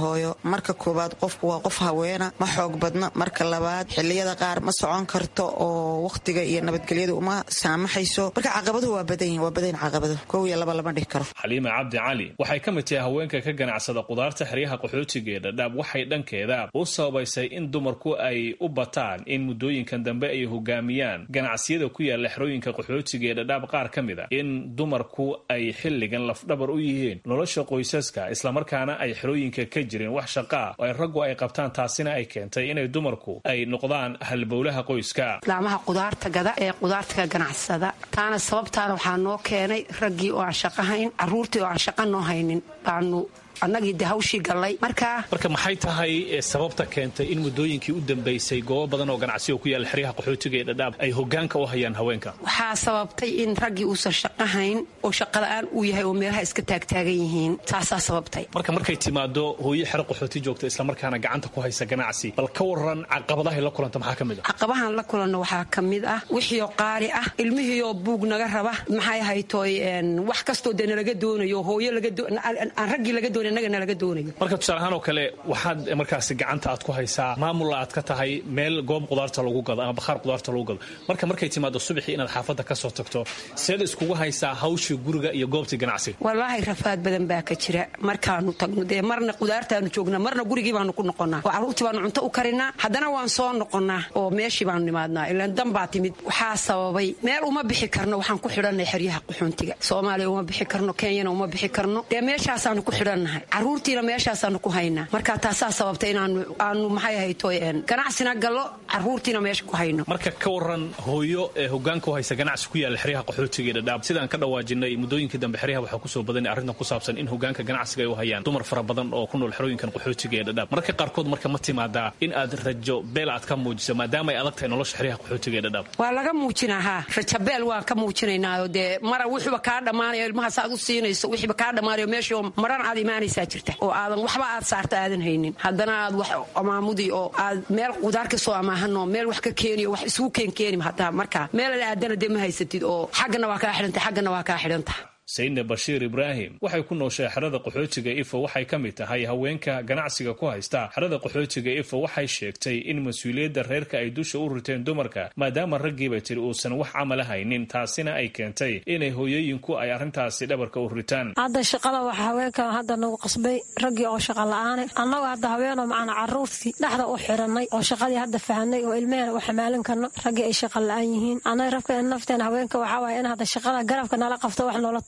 marka koowaad qofku waa qof haweena ma xoog badna marka labaad xiliyada qaar ma socon karto oo wakhtiga iyo nabadgelyada uma saamaxayso marka caqabaduhu waa badan yihin waa badan caqabado kow iyo laba lama dhihi karo xaliima cabdi cali waxay ka mid tahay haweenka ka ganacsada qudaarta xeryaha qaxootiga ee dhadhaab waxay dhankeeda u sababaysay in dumarku ay u bataan in muddooyinkan dambe ay hogaamiyaan ganacsiyada ku yaala xerooyinka qaxootiga ee dhadhaab qaar ka mid a in dumarku ay xilligan lafdhabar u yihiin nolosha qoysaska islamarkaana ay xerooyinka ka jirin wax shaqaa oo ay raggu ay qabtaan taasina ay keentay inay dumarku ay noqdaan halbowlaha qoyska laamaha qudaarta gada ee qudaarta ka ganacsada taana sababtaana waxaa noo keenay raggii oo aan shaqahayn caruurtii oo aan shaqa noo haynin baanu annagii de hawshii gallay markaa marka maxay tahay sababta keentay in muddooyinkii u dambaysay goobo badan oo ganacsiga ku yaalla xeryaha qaxootiga ee dhadhaab ay hogaanka u hayaan haweenka waxaa sababtay in raggii uusan shaqahayn oo shaqala-aan uu yahay oo meelaha iska taagtaagan yihiin taasaa sababtay marka markay timaado hooyo xero qaxooti joogta islamarkaana gacanta ku haysa ganacsi bal ka waran caqabadahay la kulanta maxaa ka mid ah caqabahan la kulanno waxaa ka mid ah wixiioo qaali ah ilmihiioo buug naga raba maxay haytoy wax kastoo dee nalaga doonayo hooyo aan raggii laga doonay marka tusaalahaan oo kale waxaad markaasi gacanta aad ku haysaa maamulla aad ka tahay meel goob qudaarta lagu gado ama bakhaar qudaarta lagu gado marka markay timaado subaxii inaad xaafadda ka soo tagto seed iskugu haysaa hawshii guriga iyo goobtii ganacsiga wallaahi rafaad badan baa ka jira markaanu tagno dee marna qudaartaanu joognaa marna gurigii baanu ku noqonnaa oo carruurtii baanu cunto u karinaa haddana waan soo noqonnaa oo meeshii baanu nimaadnaa ilaan dan baa timid waxaa sababay meel uma bixi karno waxaan ku xidhannay xeryaha quxuuntiga soomaaliya uma bixi karno kenyana uma bixi karno dee meeshaasaanu ku xidhannahay caruurtiina meeshaasaanu ku haynaa marka taasaa sababta inaanu aanu maxay ahayto ganacsina gallo caruurtiina meesha ku hayno marka ka waran hooyo ee hogaanka u haysa ganacsi ku yaalla xeryaha qaxootiga ee dhadhaab sidaan ka dhawaajinay muddooyinkii dambe xeryaha waxaa kusoo badanay arrintan ku saabsan in hogaanka ganacsiga ay u hayaan dumar fara badan oo ku nool xerooyinkan qaxootiga ee dhadhaab marka qaarkood marka ma timaadaa in aad rajo beel aad ka muujiso maadaama ay adag tahay nolosha xeryaha qaxootiga ee dhadhaab waa laga muujinaa haa rajabeel waan ka muujinaynaayo dee mara wuxuuba kaa dhammaanayo ilmahaas aad u siinayso wixiiba kaa dhammaanayo meeshii maran aad imaanaysaa jirta oo aadan waxba aad saarta aadan haynin haddana aad wax amaamudi oo aad meel qudaar ka soo amaahanoo meel wax ka keeniyo wax isugu keenkeeni hataa markaa meel la aadana dee ma haysatid oo xaggana waa kaa xidhantay xaggana waa kaa xidhantah sayne bashiir ibraahim waxay ku nooshay xerada qaxootiga ifo waxay ka mid tahay haweenka ganacsiga ku haysta xerada qaxootiga ifo waxay sheegtay in mas-uuliyadda reerka ay dusha u riteen dumarka maadaama raggiiba tiri uusan wax camala haynin taasina ay keentay inay hooyooyinku ay arrintaasi dhabarka u ritaan hadda shaqada waxa haweenkan hadda nagu qasbay raggii oo shaqa la-aane annagoo hadda haweenoo macana caruurtii dhexda u xirannay oo shaqadii hadda fahanay oo ilmehena u xamaalin karno raggii ay shaqa la-aan yihiin annaga rabka nafteen haweenka waxaa waaya in hadda shaqada garabka nala qabto wax noola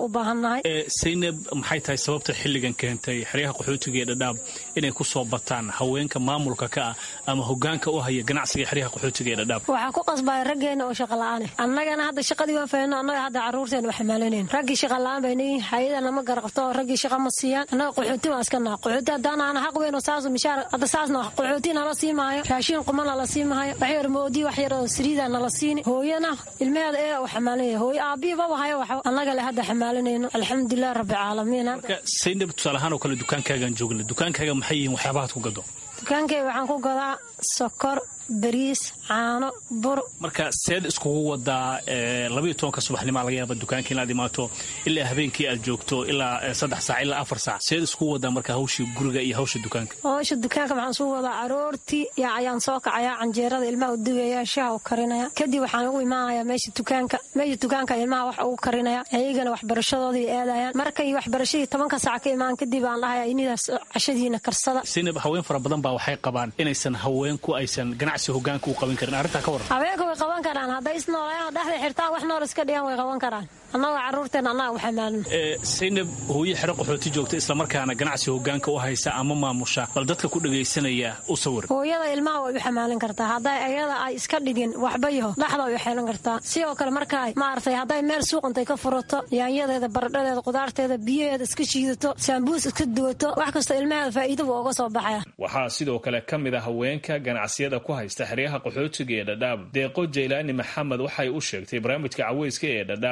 saynab maxay tahay sababta xilligan keentay xeryaha qaxootiga ee dhadhaab inay ku soo bataan haweenka maamulka ka ah ama hogaanka u haya ganacsiga xeryaha qaxootiga ee dhadhaab waxaa ku qasbaya raggeena oo shaqa la-aane annagana hadda shaqadii waan fahno annaga hadda caruurteena u xamaalinayn raggii shaqa la-aan baynayihin hay-adana ma garaqabto oo raggii shaqa ma siiyaan annaga qaxooti waan iska naha qaxooti haddaana ana xaq weyn oo saasu mishaar hadda saasna qaxooti nala sii maayo raashiin quma nala sii maayo wax yar moodi wax yar oo saliida nala siini hooyana ilmaheeda ee u xamaalinaya hooyo aabihi baba hayo wax annaga le hadda xamaalinayno alxamdulilah rabbi caalamiin marka saynab tusaalahaan oo kale dukaankaagaan joogna dukaankaaga maxay yihiin waxyaabahaad ku gado dukaankayga waxaan ku gadaa sokor bariis caano bur marka seed iskugu wadaa labayo tobanka subaxnimaa laga yaaba dukaanka inaad imaato ilaa habeenkii aad joogto ilaa saddex saac ilaa afar saac seed iskugu wadaa marka hawshii guriga iyo hawsha dukaanka hawsha dukaanka waxaan isugu wadaa aroortii yaa ayaan soo kacayaa canjeerada ilmaha u dugaya shaha u karinaya kadib waxaan ugu imaanayaa meesha dukaanka meesha dukaanka ilmaha wax ugu karinaya ayagana waxbarashadoodii aadayaan markay waxbarashadii tobanka saac ka imaan kadib aan dhahaya inidaas cashadiina karsada sinab haween fara badan baa waxay qabaan inaysan haweenku aysan hogaanka u qaban karin arrintaa ka waran haweenka way qaban karaan hadday isnoolayaan dhexda xirtaan wax nool iska dhigaan way qaban karaan annagoo carruurteena annaga u xamaalin saynab hooyo xero qaxooti joogta islamarkaana ganacsi hogaanka u haysa ama maamusha bal dadka ku dhagaysanaya u sawir hooyada ilmaha way u xamaalin kartaa hadday ayada ay iska dhigin waxba yaho dhexda way u xeelan kartaa sidoo kale markaa maaragtay hadday meel suuq intay ka furato yaanyadeeda baradhadeeda qudaarteeda biyaheeda iska shiidato saambuus iska duwato wax kastoo ilmaheeda faa'iida buu uga soo baxaya waxaa sidoo kale ka mid a haweenka ganacsiyada ku haysta xeryaha qaxootiga ee dhadhaab deeqo jaylaani maxamed waxay u sheegtay barnaamijka caweyska ee dhadhaab ee v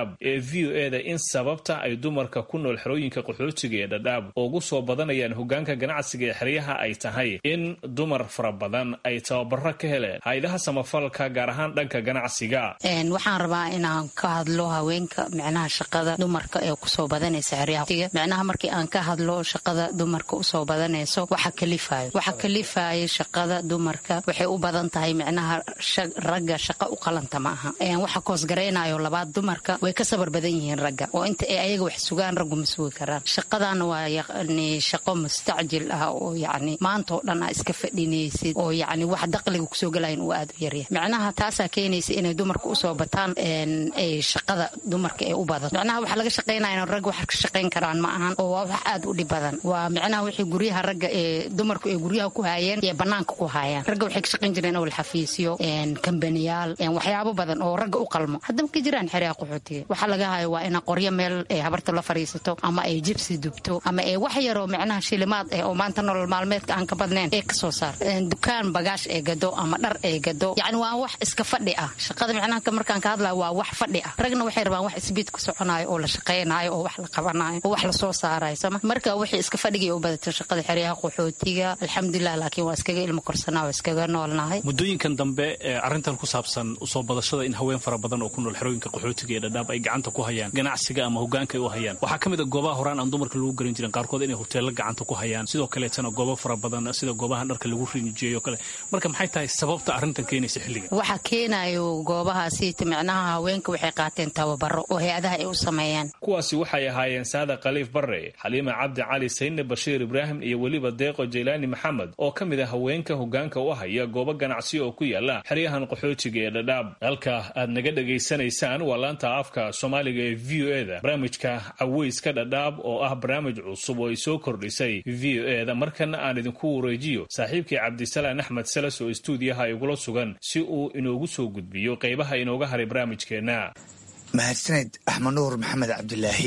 v o eda in sababta ay dumarka ku nool xerooyinka qaxootiga ee dhadhaab ugu soo badanayaan hogaanka ganacsiga ee xeryaha ay tahay in dumar fara badan ay tababaro ka heleen hay-adaha samafalka gaar ahaan dhanka ganacsiga waxaan rabaa inaan ka hadlo haweenka micnaha shaqada dumarka ee kusoo badanaysa xeryaha micnaha markii aan ka hadlo shaqada dumarka usoo badanayso waxa kalifayo waxa kalifayo shaqada dumarka waxay u badan tahay micnaha ragga shaqa u qalanta ma aha waxa koosgaraynayo labaad dumarka way ka sabar badan yihiin ragga oo inta ay ayaga wax sugaan raggu ma sugi karaan shaqadana waa yani shaqo mustacjil ah oo yani maanta oo dhan aa iska fadhinaysid oo yani wax daqliga kusoo gelayan uu aad u yaryahay micnaha taasaa keenaysa inay dumarka usoo bataan ay shaqada dumarka ee u badan micnaha waxa laga shaqaynaya ragga wax ka shaqayn karaan ma ahan oo waa wax aad u dhib badan waa micnaha wixii guryaha ragga ee dumarku ay guryaha ku haayeen iyo banaanka ku haayaan ragga waxay ka shaqayn jireen awal xafiisyo kambaniyaal waxyaabo badan oo ragga u qalmo haddaba ka jiraan xeryaha qaxootiga waxaa laga hayo waa ina qoryo meel habarta la fariisato ama ay jibsi dubto ama ay wax yaroo micnaha shilimaad eh oo maanta nolol maalmeedka aan ka badnayn ee kasoo saar dukaan bagaash ee gado ama dhar ee gado yacni waa wax iska fadhi ah shaqada micnaha markaan ka hadlayo waa wax fadhi ah ragna waxay rabaan wax isbiid ku soconayo oo la shaqaynayo oo wax la qabanayo oo wax lasoo saarayo sama marka wixii iska fadhigay u badato shaqada xeryaha qaxootiga alxamdulilah laakiin waa iskaga ilmo korsanaa waa iskaga noolnahay muddooyinkan dambe ee arrintan ku saabsan usoo badashada in haween fara badan oo ku nool xerooyinka qaxootiga ee dhadhaab ay gacanta ku hayaan ganacsiga ama hogaanka ay u hayaan waxaa ka mid a goobaha horaan aan dumarka lagu garan jirin qaarkood inay hoteello gacanta ku hayaan sidoo kaleetana goobo fara badan sida goobaha dharka lagu rinjiyeeyo kale marka maxay tahay sababta arrintan keenaysa xilliga waxa keenayo goobahaasiita micnaha haweenka waxay qaateen tababaro oo hay-adaha ay u sameeyaan kuwaasi waxay ahaayeen saada khaliif barre xaliima cabdi cali sayne bashiir ibraahim iyo weliba deeqo jaylaani maxamed oo ka mid a haweenka hogaanka u haya goobo ganacsi oo ku yaala xeryahan qaxootiga ee dhadhaab halka aad naga dhegaysanaysaan waa laanta afka soomaaliga ee v o eda barnaamijka caweyska dhadhaab oo ah barnaamij cusub oo ay soo kordhisay v o eda markana aan idinku wareejiyo saaxiibkii cabdisalaan axmed salas oo istuudiyaha igula sugan si uu inoogu soo gudbiyo qaybaha inooga haray barnaamijkeenna mahadsaned axmed nuur maxamed cabdilaahi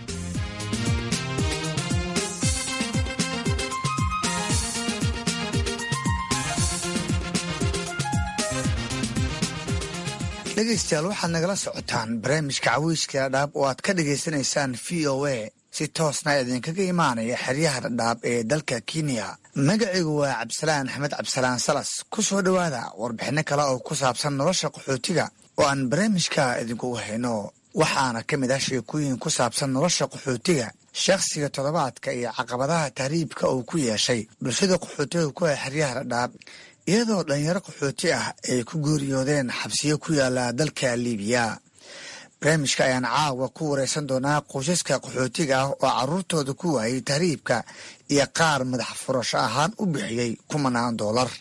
dhegaystayaal waxaad nagala socotaan barnaamijka caweyska dhadhaab oo aad ka dhagaysanaysaan v o a si toosna idinkaga imaanaya xeryaha dhadhaab ee dalka kenya magacaygu waa cabdisalaan axmed cabdisalaan salas ku soo dhowaada warbixinno kale oo ku saabsan nolosha qaxootiga oo aan barnaamijka idinkugu hayno waxaana ka mid ah sheekooyin ku saabsan nolosha qaxootiga shakhsiga toddobaadka iyo caqabadaha tahriibka uu ku yeeshay bulshada qaxootiga ku ah xeryaha dhadhaab iyadoo dhalinyaro qaxooti ah ay ku geeriyoodeen xabsiyo ku yaala dalka liibiya barnaamijka ayaan caawa ku wareysan doonaa qoysaska qaxootiga ah oo caruurtooda ku waayay tahriibka iyo qaar madax furasho ahaan u bixiyey kumanaan doolar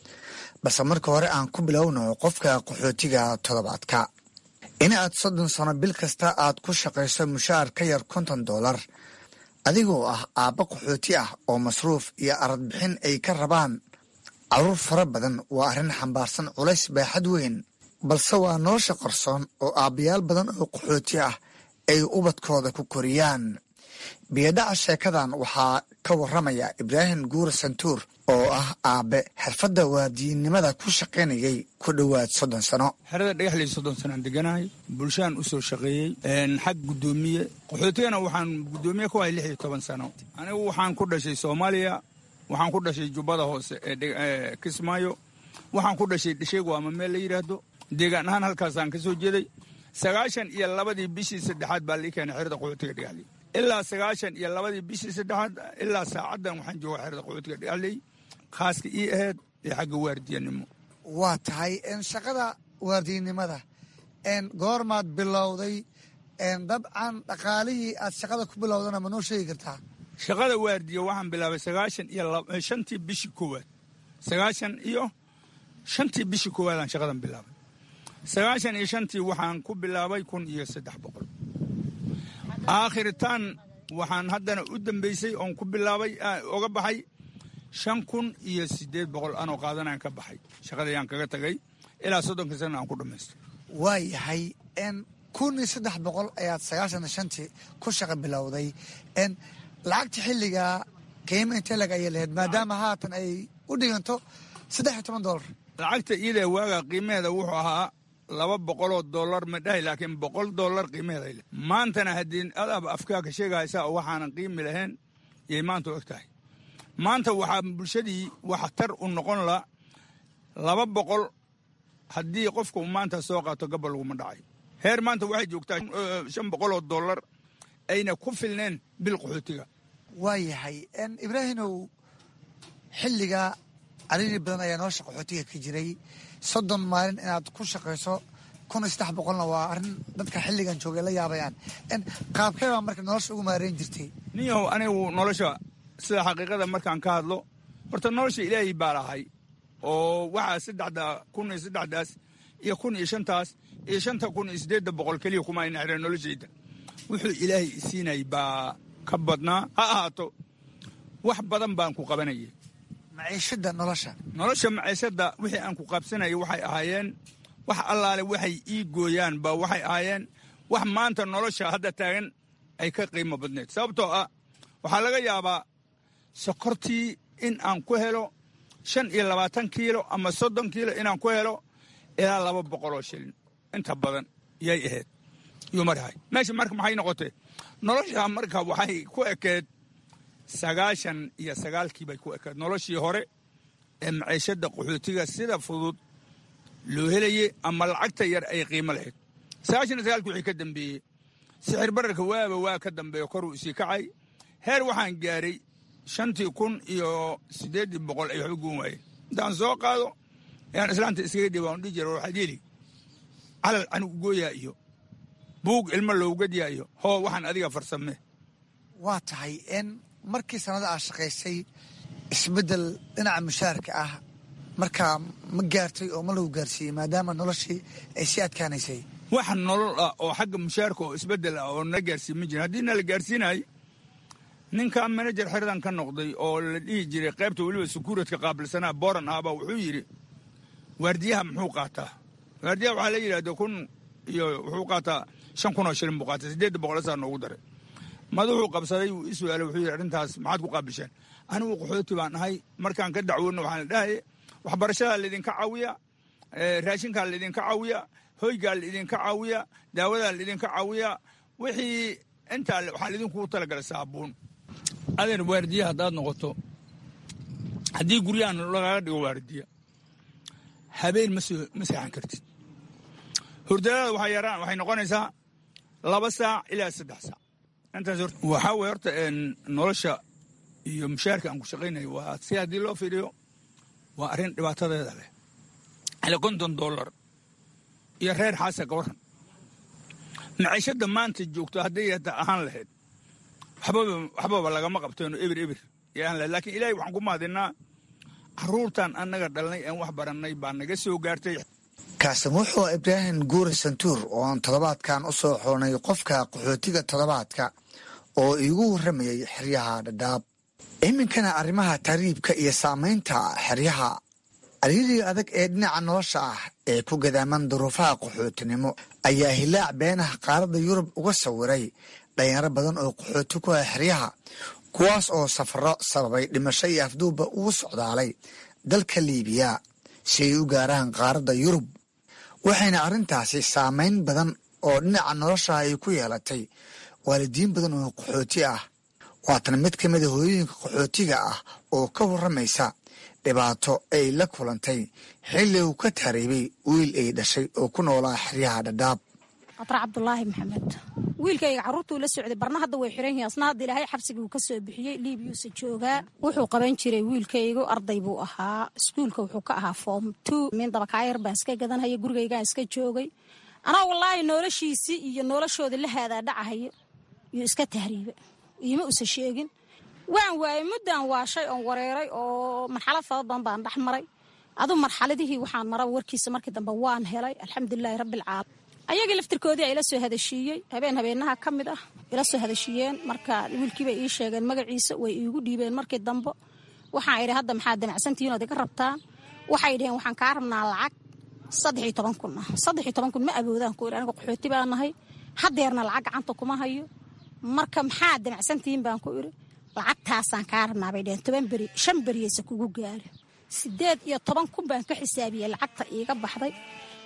balse marka hore aan ku bilowno qofka qaxootiga toddobaadka in aad soddon sano bil kasta aad ku shaqayso mushaar ka yar konton doolar adigoo ah aabbo qaxooti ah oo masruuf iyo aradbixin ay ka rabaan caruur fara badan waa arrin xambaarsan culays baaxad weyn balse waa nolosha qarsoon oo aabbayaal badan oo qaxooti ah ay ubadkooda ku koriyaan biyadhaca sheekadan waxaa ka waramaya ibraahim guura santuur oo ah aabe xirfadda waadiyinnimada ku shaqaynayay ku dhowaad soddon sano xerada dhagaxley soddon sanaan deganahay bulshaan u soo shaqeeyey xag guddoomiye qaxootigana waxaan guddoomiye ku ahay lix iyo toban sano anigu waxaan ku dhashay soomaaliya waxaan ku dhashay jubbada hoose ee kismaayo waxaan ku dhashay dhasheegu ama meel la yidhaahdo deegaan ahaan halkaasaan ka soo jeeday sagaashan iyo labadii bishii saddexaad baa lii keenay xerada qaxootiga dhagaxley ilaa sagaashan iyo labadii bishii saddexaad ilaa saacaddan waxaan jooga xerada qaxootiga dhagaxley khaaska ii aheyd ee xagga waardiyanimo waa tahay shaqada waardiyanimada goormaad bilowday dabcan dhaqaalihii aad shaqada ku bilowdana ma noo sheegi kartaa shaqada waardiya waxaan bilaabay sagaashan iyo shantii bishii koowaad sagaashan iyo shantii bishii koowaadaan shaqadan bilaabay sagaashan iyo shantii waxaan ku bilaabay kun iyo saddex boqol aakhiritaan waxaan haddana u dambeysay oon ku bilaabay oga baxay shan kun iyo siddeed boqol anoo qaadanaan ka baxay shaqadayaan kaga tagay ilaa soddonka sana aan ku dhammaystay waa yahay kun iyo saddex boqol ayaad sagaashan iyo shantii ku shaqa bilowday lacagta xilligaa qiimo intee lag ayay lahayd maadaama haatan ay u dhiganto saddex iyo toban doolar lacagta iida waaga qiimaheeda wuxuu ahaa laba boqoloo dollar ma dhahay laakiin boqol dollar qiimaheeday leh maantana haddii adaaba afkaaka sheegaysa oo waxaanan qiimi lahayn yay maanta og tahay maanta waxaa bulshadii waxtar u noqon la laba boqol haddii qofka uu maanta soo qaato gabal laguma dhacay heer maanta waxay joogtaa shan boqoloo dollar ayna ku filneen bil qaxootiga waayahay ibraahimow xilliga cariiri badan ayaa nolosha qaxootiga ka jiray soddon maalin inaad ku shaqayso kun iyo saddex boqolna waa arrin dadka xilligan joogay la yaabayaan qaabkee baa marka nolosha ugu maareyn jirtay ninyahow anigu nolosha sida xaqiiqada markaan ka hadlo horta nolosha ilaahay baa lahay oo waxaa saddexda kun iyo saddexdaas iyo kun iyo shantaas iyo shanta kun iyo siddeedda boqol keliya kuma ayna xireen noloshayda wuxuu ilaahay isiinay baa ka badnaa ha ahaato wax badan baan ku qabanayay maciishada nolosha nolosha maciishada wixii aan ku qaabsanayay waxay ahaayeen wax allaale waxay ii gooyaan ba waxay ahaayeen wax maanta nolosha hadda taagan ay ka qiimo badneed sababtoo ah waxaa laga yaabaa sokortii in aan ku helo shan iyo labaatan kiilo ama soddon kiilo inaan ku helo ilaa laba boqoloo shilin inta badan yay ahayd yuu marahay meesha marka maxay noqotee nolosha marka waxay ku ekeed sagaashan iyo sagaalkii bay ku ekeed noloshii hore ee maciishada qaxootiga sida fudud loo helayey ama lacagta yar ay qiimo lahayd sagaashan iyo sagaalkii wixii ka dambeeyey sixir bararka waaba waa ka dambeeyo koruu isii kacay heer waxaan gaaray shantii kun iyo siddeeddii boqol ay waxba goon waayeen intaan soo qaado ayaan islaanta iskaga dhiba on dhihi jira waxaad yeli calal anigu gooyaa iyo buug ilmo lowgadyaa iyo hoo waxaan adiga farsame waa tahay in markii sanada aad shaqaysay isbeddel dhinaca mushaarka ah markaa ma gaartay oo ma lagu gaarsiiyey maadaama noloshii ay sii adkaanaysay wax nolol ah oo xagga mushaarka oo isbeddel ah oo na gaarsiin ma jirin haddii na la gaarsiinay ninka manajer xeradan ka noqday oo la dhihi jiray qaybta weliba sukuuradka qaabilsanaa boran ahbaa wuxuu yidhi waardiyaha muxuu qaataa waardiyaha waxaa la yidhahda kun iyo wuxuu qaataa shan kun oo shilin buu qaatay siddeedda boqol saa noogu daray madaxuu qabsaday wuu ii su-aalay wuxuu yidhi arrintaas maxaad ku qaabisheen anigu qaxooti baan ahay markaan ka dacwoodno waxaan la dhahaye waxbarashadaa laydinka caawiya raashinkaa laydinka caawiya hoygaa laydinka caawiya daawadaa laydinka caawiya wixii intaa waxaa laydinkugu talagalay saabuun adeer waardiya haddaad noqoto haddii guryahan lagaga dhigo waardiya habeen ma seexan kartid hurdadaada waxay yaraan waxay noqonaysaa laba saac ilaa saddex saac intaas waxaa weye horta nolosha iyo mushaarka aan ku shaqaynayo waa si haddii loo fiiriyo waa arrin dhibaatadeeda leh ale konton dollar iyo reer xaasa ka waran maciishada maanta joogto hadday hata ahaan lahayd waxbaba lagama qabteeno ebir ebir yaan lahayd laakiin ilaahay waxaan ku mahadinaa caruurtan annaga dhalnay aan wax barannay baa naga soo gaartay kaasin wuxuu ibraahim guure santuur oo aan toddobaadkan u soo xoonay qofka qaxootiga toddobaadka oo iigu warramayay xeryaha dhadhaab iminkana arrimaha tahriibka iyo saamaynta xeryaha ariirii adag ee dhinaca nolosha ah ee ku gadaaman duruufaha qaxootinimo ayaa hilaac beenaha qaaradda yurub uga sawiray dhalinyaro badan oo qaxooti ku ah xeryaha kuwaas oo safaro sababay dhimasho iyo afduubba ugu socdaalay dalka liibiya si ay u gaaraan qaaradda yurub waxayna arrintaasi saamayn badan oo dhinaca nolosha ay ku yeelatay waalidiin badan oo qaxooti ah waatan mid ka mida hooyooyinka qaxootiga ah oo ka warramaysa dhibaato ay la kulantay xilli uu ka taariibay wiil ay dhashay oo ku noolaa xeryaha dhadhaab qatar cabdulaahi maxamed wiilkayga carruurtuu la socday barna hadda way xiran yihiin asna hadda ilaahay xabsiguu ka soo bixiyey liibiyuusa joogaa wuxuu qaban jiray wiilkaygu arday buu ahaa iskuulka wuxuu ka ahaa foom two min dabakaayar baan iska gadanhaya gurigaygaan iska joogay anaa wallaahi noloshiisii iyo noloshoodii la haadaa dhacahayo iyo iska tahriiba iima usa sheegin waan waayey muddaan waashay oon wareeray oo marxalad fara badan baan dhex maray aduu marxaladihii waxaan mara warkiisa markii dambe waan helay alxamdulilaahi rabbialcaalamiin ayagii laftirkoodii a ila soo hadashiiyey habeen habeenaha ka mid ah ila soo hadashiiyeen marka wiilkiibay ii sheegeen magaciisa way iigu dhiibeen markii dambe waxaan idhi hadda maxaad damacsantihiin ood iga rabtaan waxay dhaheen waxaan kaa rabnaa lacag saddex iyo toban kun ah saddex iyo toban kun ma awoodaan ku idhi aniga qaxooti baa nahay hadeerna lacag gacanta kuma hayo marka maxaad damacsantihiin baan ku idhi lacagtaasaan kaa rabnaa bay dhaheen toban beri shan beriyeysa kugu gaari sideed iyo toban kun baan ka xisaabiyey lacagta iiga baxday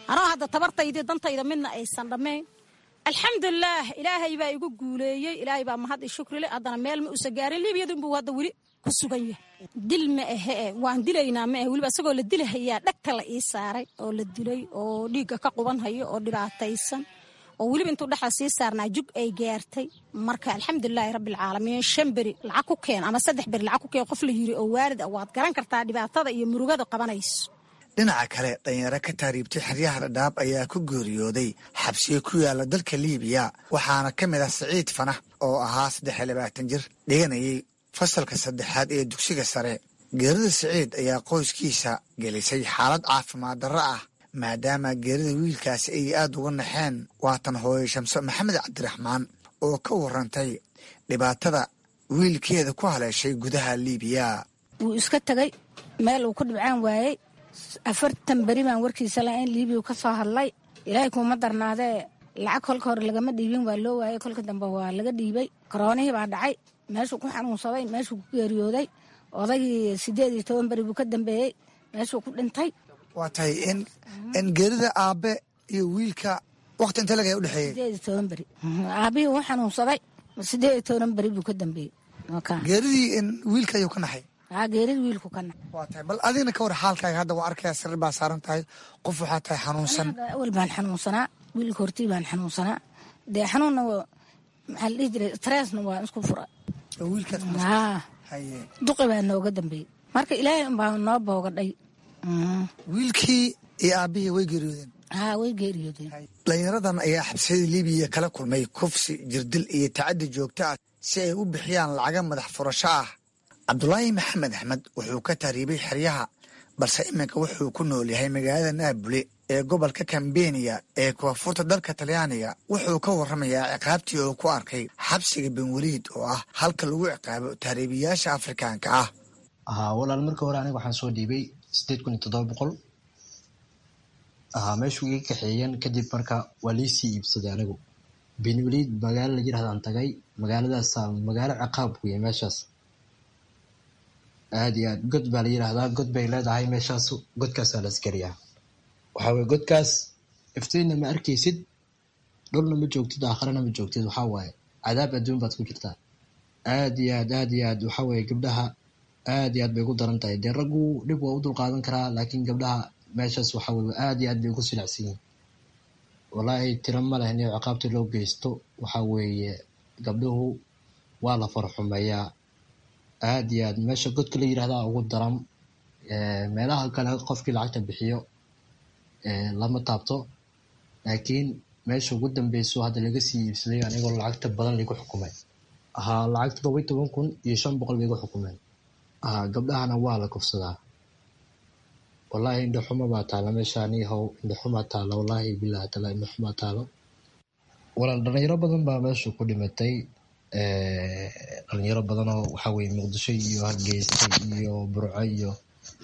anoo hadda tabartaydi dantayda midna aysan dhammayn alxamdulilaah ilaahay baa igu guuleeyey ilaahay baa mahad i shukrile haddana meel ma usa gaarin liibiyadu inbuu hadda weli ku sugan yahay dil ma ahe e waan dilaynaa ma ahe weliba isagoo la dilahayaa dhegta la ii saaray oo la dilay oo dhiigga ka quban hayo oo dhibaataysan oo weliba intuu dhexda sii saarnaa jug ay gaartay marka alxamdulilaahi rabbialcaalamiin shan beri lacag ku keen ama saddex beri lacag ku keen qof la yiri oo waalid ah waad garan kartaa dhibaatada iyo murugada qabanayso dhinaca kale dhalinyaro ka taariibtay xeryaha dhadhaab ayaa ku geeriyooday xabsiyo ku yaala dalka liibiya waxaana ka mid ah siciid fanax oo ahaa saddex iyo labaatan jir dhiganayay fasalka saddexaad ee dugsiga sare geerida siciid ayaa qoyskiisa gelisay xaalad caafimaad darro ah maadaama geerida wiilkaasi ay aad uga naxeen waatan hooyo shamso maxamed cabdiraxmaan oo ka warantay dhibaatada wiilkeeda ku haleeshay gudaha liibiya wuu iska tegay meel uu ku dhibcaan waayey afartan beri baan warkiisa la in liibiya ka soo hadlay ilaahay kuuma darnaadee lacag kolka hore lagama dhiibin waa loo waayey kolka dambe waa laga dhiibay koroonihii baa dhacay meeshuu ku xanuunsaday meeshuu ku geeriyooday odaygii sideed iyo toban beri buu ka dambeeyey meeshuu ku dhintay waa tahay in in geerida aabe iyo wiilka wakti inta laga udhexeeyey sideed iyo toban beri aabihii uu xanuunsaday sideed iyo toban beri buu ka dambeeyey geeridii in wiilka ayuu ka naxay aa geerida wiilku ka naxay waa tahay bal adigna ka war xaalkaaga hadda waa arkaya sarir baa saaran tahay qof waxaa tahay xanuunsan awal baan xanuunsanaa wiilka hortii baan xanuunsanaa dee xanuunna maxaa la dhihi jiray stressna waa isku fura duqi baa nooga dambeeyey marka ilaahay unbaa noo boogadhay wiilkii iyo aabihii way geeriyoodeen haa way geeriyoodeen dhalinyaradan ayaa xabsiyada libiya kala kulmay kufsi jirdil iyo tacaddi joogto ah si ay u bixiyaan lacaga madax furasho ah cabdulaahi maxamed axmed wuxuu ka taariibay xeryaha balse iminka wuxuu ku nool yahay magaalada naabule ee gobolka kambeniya ee koonfurta dalka talyaaniga wuxuu ka warramayaa ciqaabtii uu ku arkay xabsiga benweliid oo ah halka lagu ciqaabo taariibiyaasha afrikaanka ah haa walaal marka hore aniga waxaan soo dhiibay sideed kun iyo toddoba boqol haa meeshuu iga kaxeeyeen kadib marka waa liisii iibsaday anigu benweliid magaalo la yidhahdaan tagay magaaladaas magaalo ciqaab ku yahay meeshaas aad iyo aad god baa la yidhaahdaa god bay leedahay meeshaas godkaasaa la askariyaa waxaa weye godkaas iftiinna ma arkaysid dhulna ma joogtid aakharana ma joogtid waxaa waaye cadaab adduun baad ku jirtaa aad iyo aad aad iyo aad waxaa weye gabdhaha aad iyo aad bay ugu daran tahay dee raggu dhib waa u dulqaadan karaa laakiin gabdhaha meeshaas waxaa weye aad iyo aad bay ugu silacsan yihin wallaahi tiro ma leh in ciqaabta loo geysto waxaa weeye gabdhuhu waa la farxumeeyaa aad iyo aad meesha godka la yidhahdaa ugu daran meelaha kale qofkii lacagta bixiyo lama taabto laakiin meesha ugu dambeyso hadda laga sii iibsaday anigoo lacagta badan laigu xukumay haa lacag toddoba iyo toban kun iyo shan boqol bay igu xukumeen haa gabdhahana waa la kufsadaa wallaahi indhaxuma baa taala meeshaani how indhaxumaa taala wallaahi bilahi taala indhaxumaa taalo walaal dhalinyaro badan baa meesha ku dhimatay dhalinyaro badanoo waxaa weye muqdisho iyo hargeysa iyo burco iyo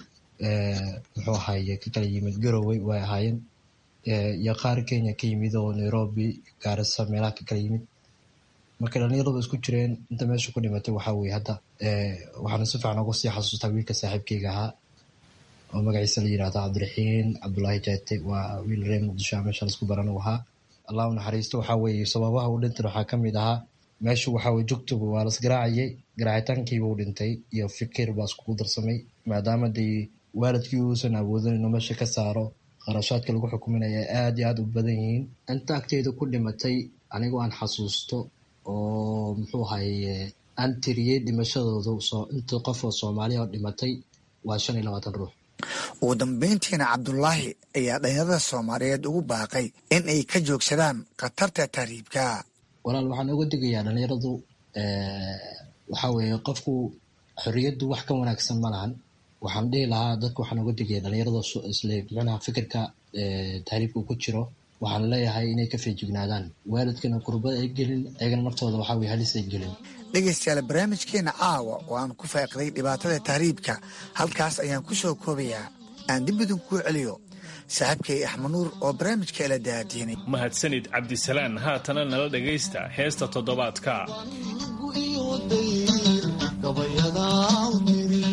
muxuu ahaye ka kala yimid garowey way ahaayeen iyo qaar kenya ka yimid oo nairobi gaarisa meelaha ka kala yimid marka dhalinyaradu isku jireen inta meesha ku dhimatay waxaa weye hadda waxaana si fiican uga sii xasuustaa wiilka saaxiibkeyga ahaa oo magaciisa la yidhahda cabdiraxiin cabdulaahi jaate waa wiil reer muqdisho a meesha laisku baran u ahaa allah u naxariisto waxaa weeye sababaha u dhintan waxaa kamid ahaa meeshu waxaa weye jugtuba waa las garaacayay garaacitaankiiba u dhintay iyo fikir baa iskugu darsamay maadaama dee waalidkii uusan awoodin inuu meesha ka saaro qarashaadka lagu xukuminaya aad iyo aad u badan yihiin inta agteeda ku dhimatay anigoo aan xasuusto oo muxuu ahaye aan tiriyey dhimashadooda inta qof oo soomaaliya oo dhimatay waa shan iyo labaatan ruux ugu dambeyntiina cabdulaahi ayaa dhalinyarada soomaaliyeed ugu baaqay in ay ka joogsadaan khatarta tahriibka walaal waxaan uga digayaa dhalinyaradu waxaa weeye qofku xorriyaddu wax ka wanaagsan ma lahan waxaan dhihi lahaa dadka waxaan uga digaya dhalinyarada isle micnaha fikirka tahriibka ku jiro waxaan leeyahay inay ka feejignaadaan waalidkana kurbad ay gelin ayagana naftooda waxaa weye halis ay gelin dhegaystayaal barnaamijkeena caawa oo aan ku faaqiday dhibaatada tahriibka halkaas ayaan ku soo koobayaa aan dib idin kuu celiyo saaxiibkay axmed nuur oo barnaamijka ila daadiinay mahadsanid cabdisalaan haatana nala dhegaysta heesta toddobaadka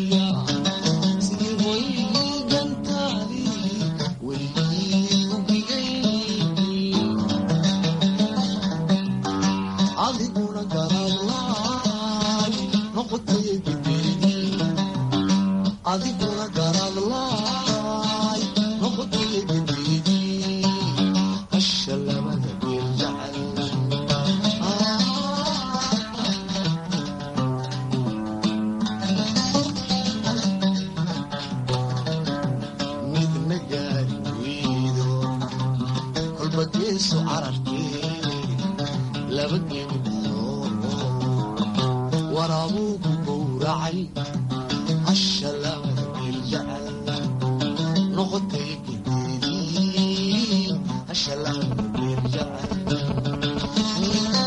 Thank you. geeso carartee laba gebi waraabuu ku gowracay hasha labada geel jecel noqotay gedeedii hasha labada geel jecel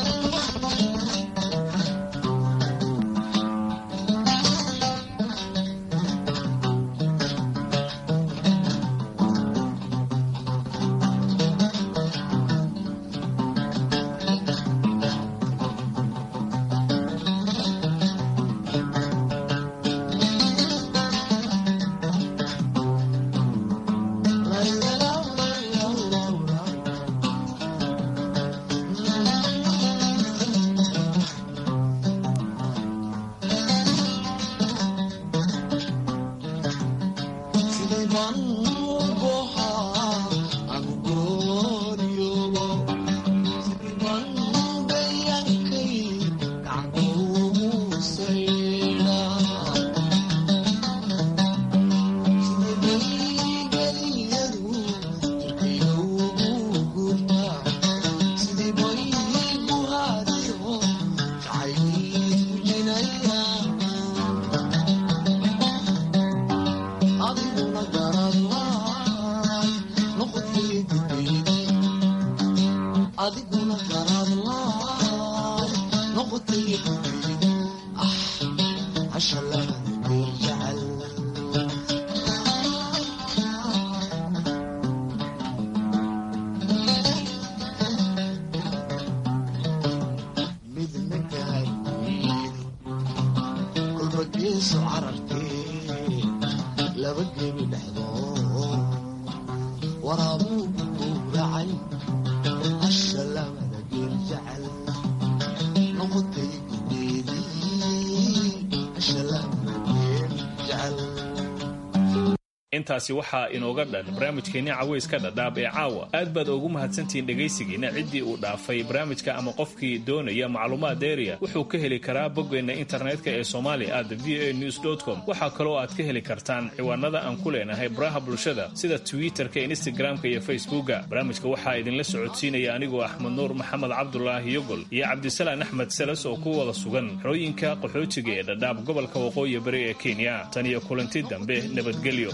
intaasi waxaa inooga dhan barnaamijkeenni caweyska dhadhaab ee caawa aad baad ugu mahadsantihiin dhegaysigiina ciddii uu dhaafay barnaamijka ama qofkii doonaya macluumaad dheeriya wuxuu ka heli karaa boggeenna internetka ee somalia at v a news com waxaa kaloo aad ka heli kartaan ciwaanada aan ku leenahay baraha bulshada sida twitter-ka instagram-ka iyo facebooka barnaamijka waxaa idinla socodsiinaya anigoo axmed nuur maxamed cabdulaahi yogol iyo cabdisalaan axmed salas oo ku wada sugan xerooyinka qaxootiga ee dhadhaab gobolka waqooyi bari ee kenya tan iyo kulanti dambe nabadgelyo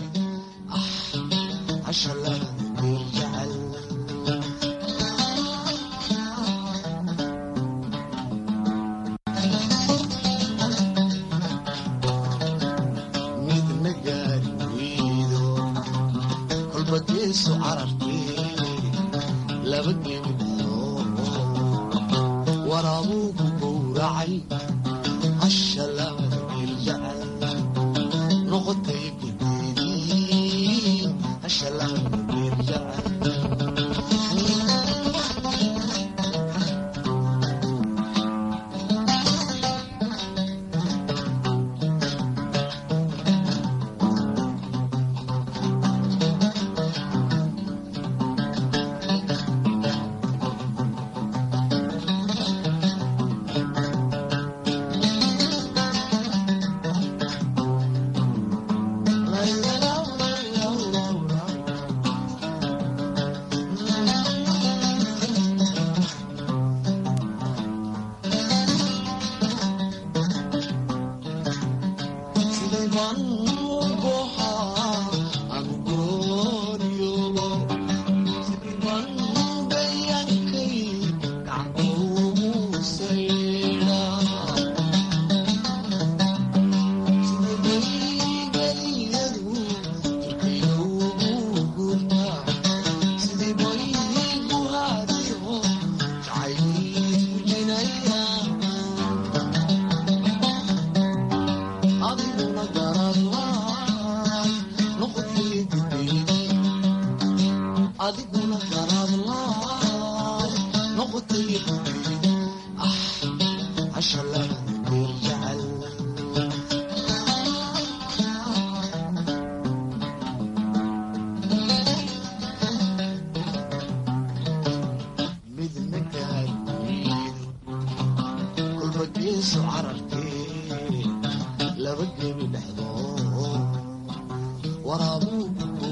midna gaari weydo kolba geeso carartee laba gebi waraabuu ku gowracay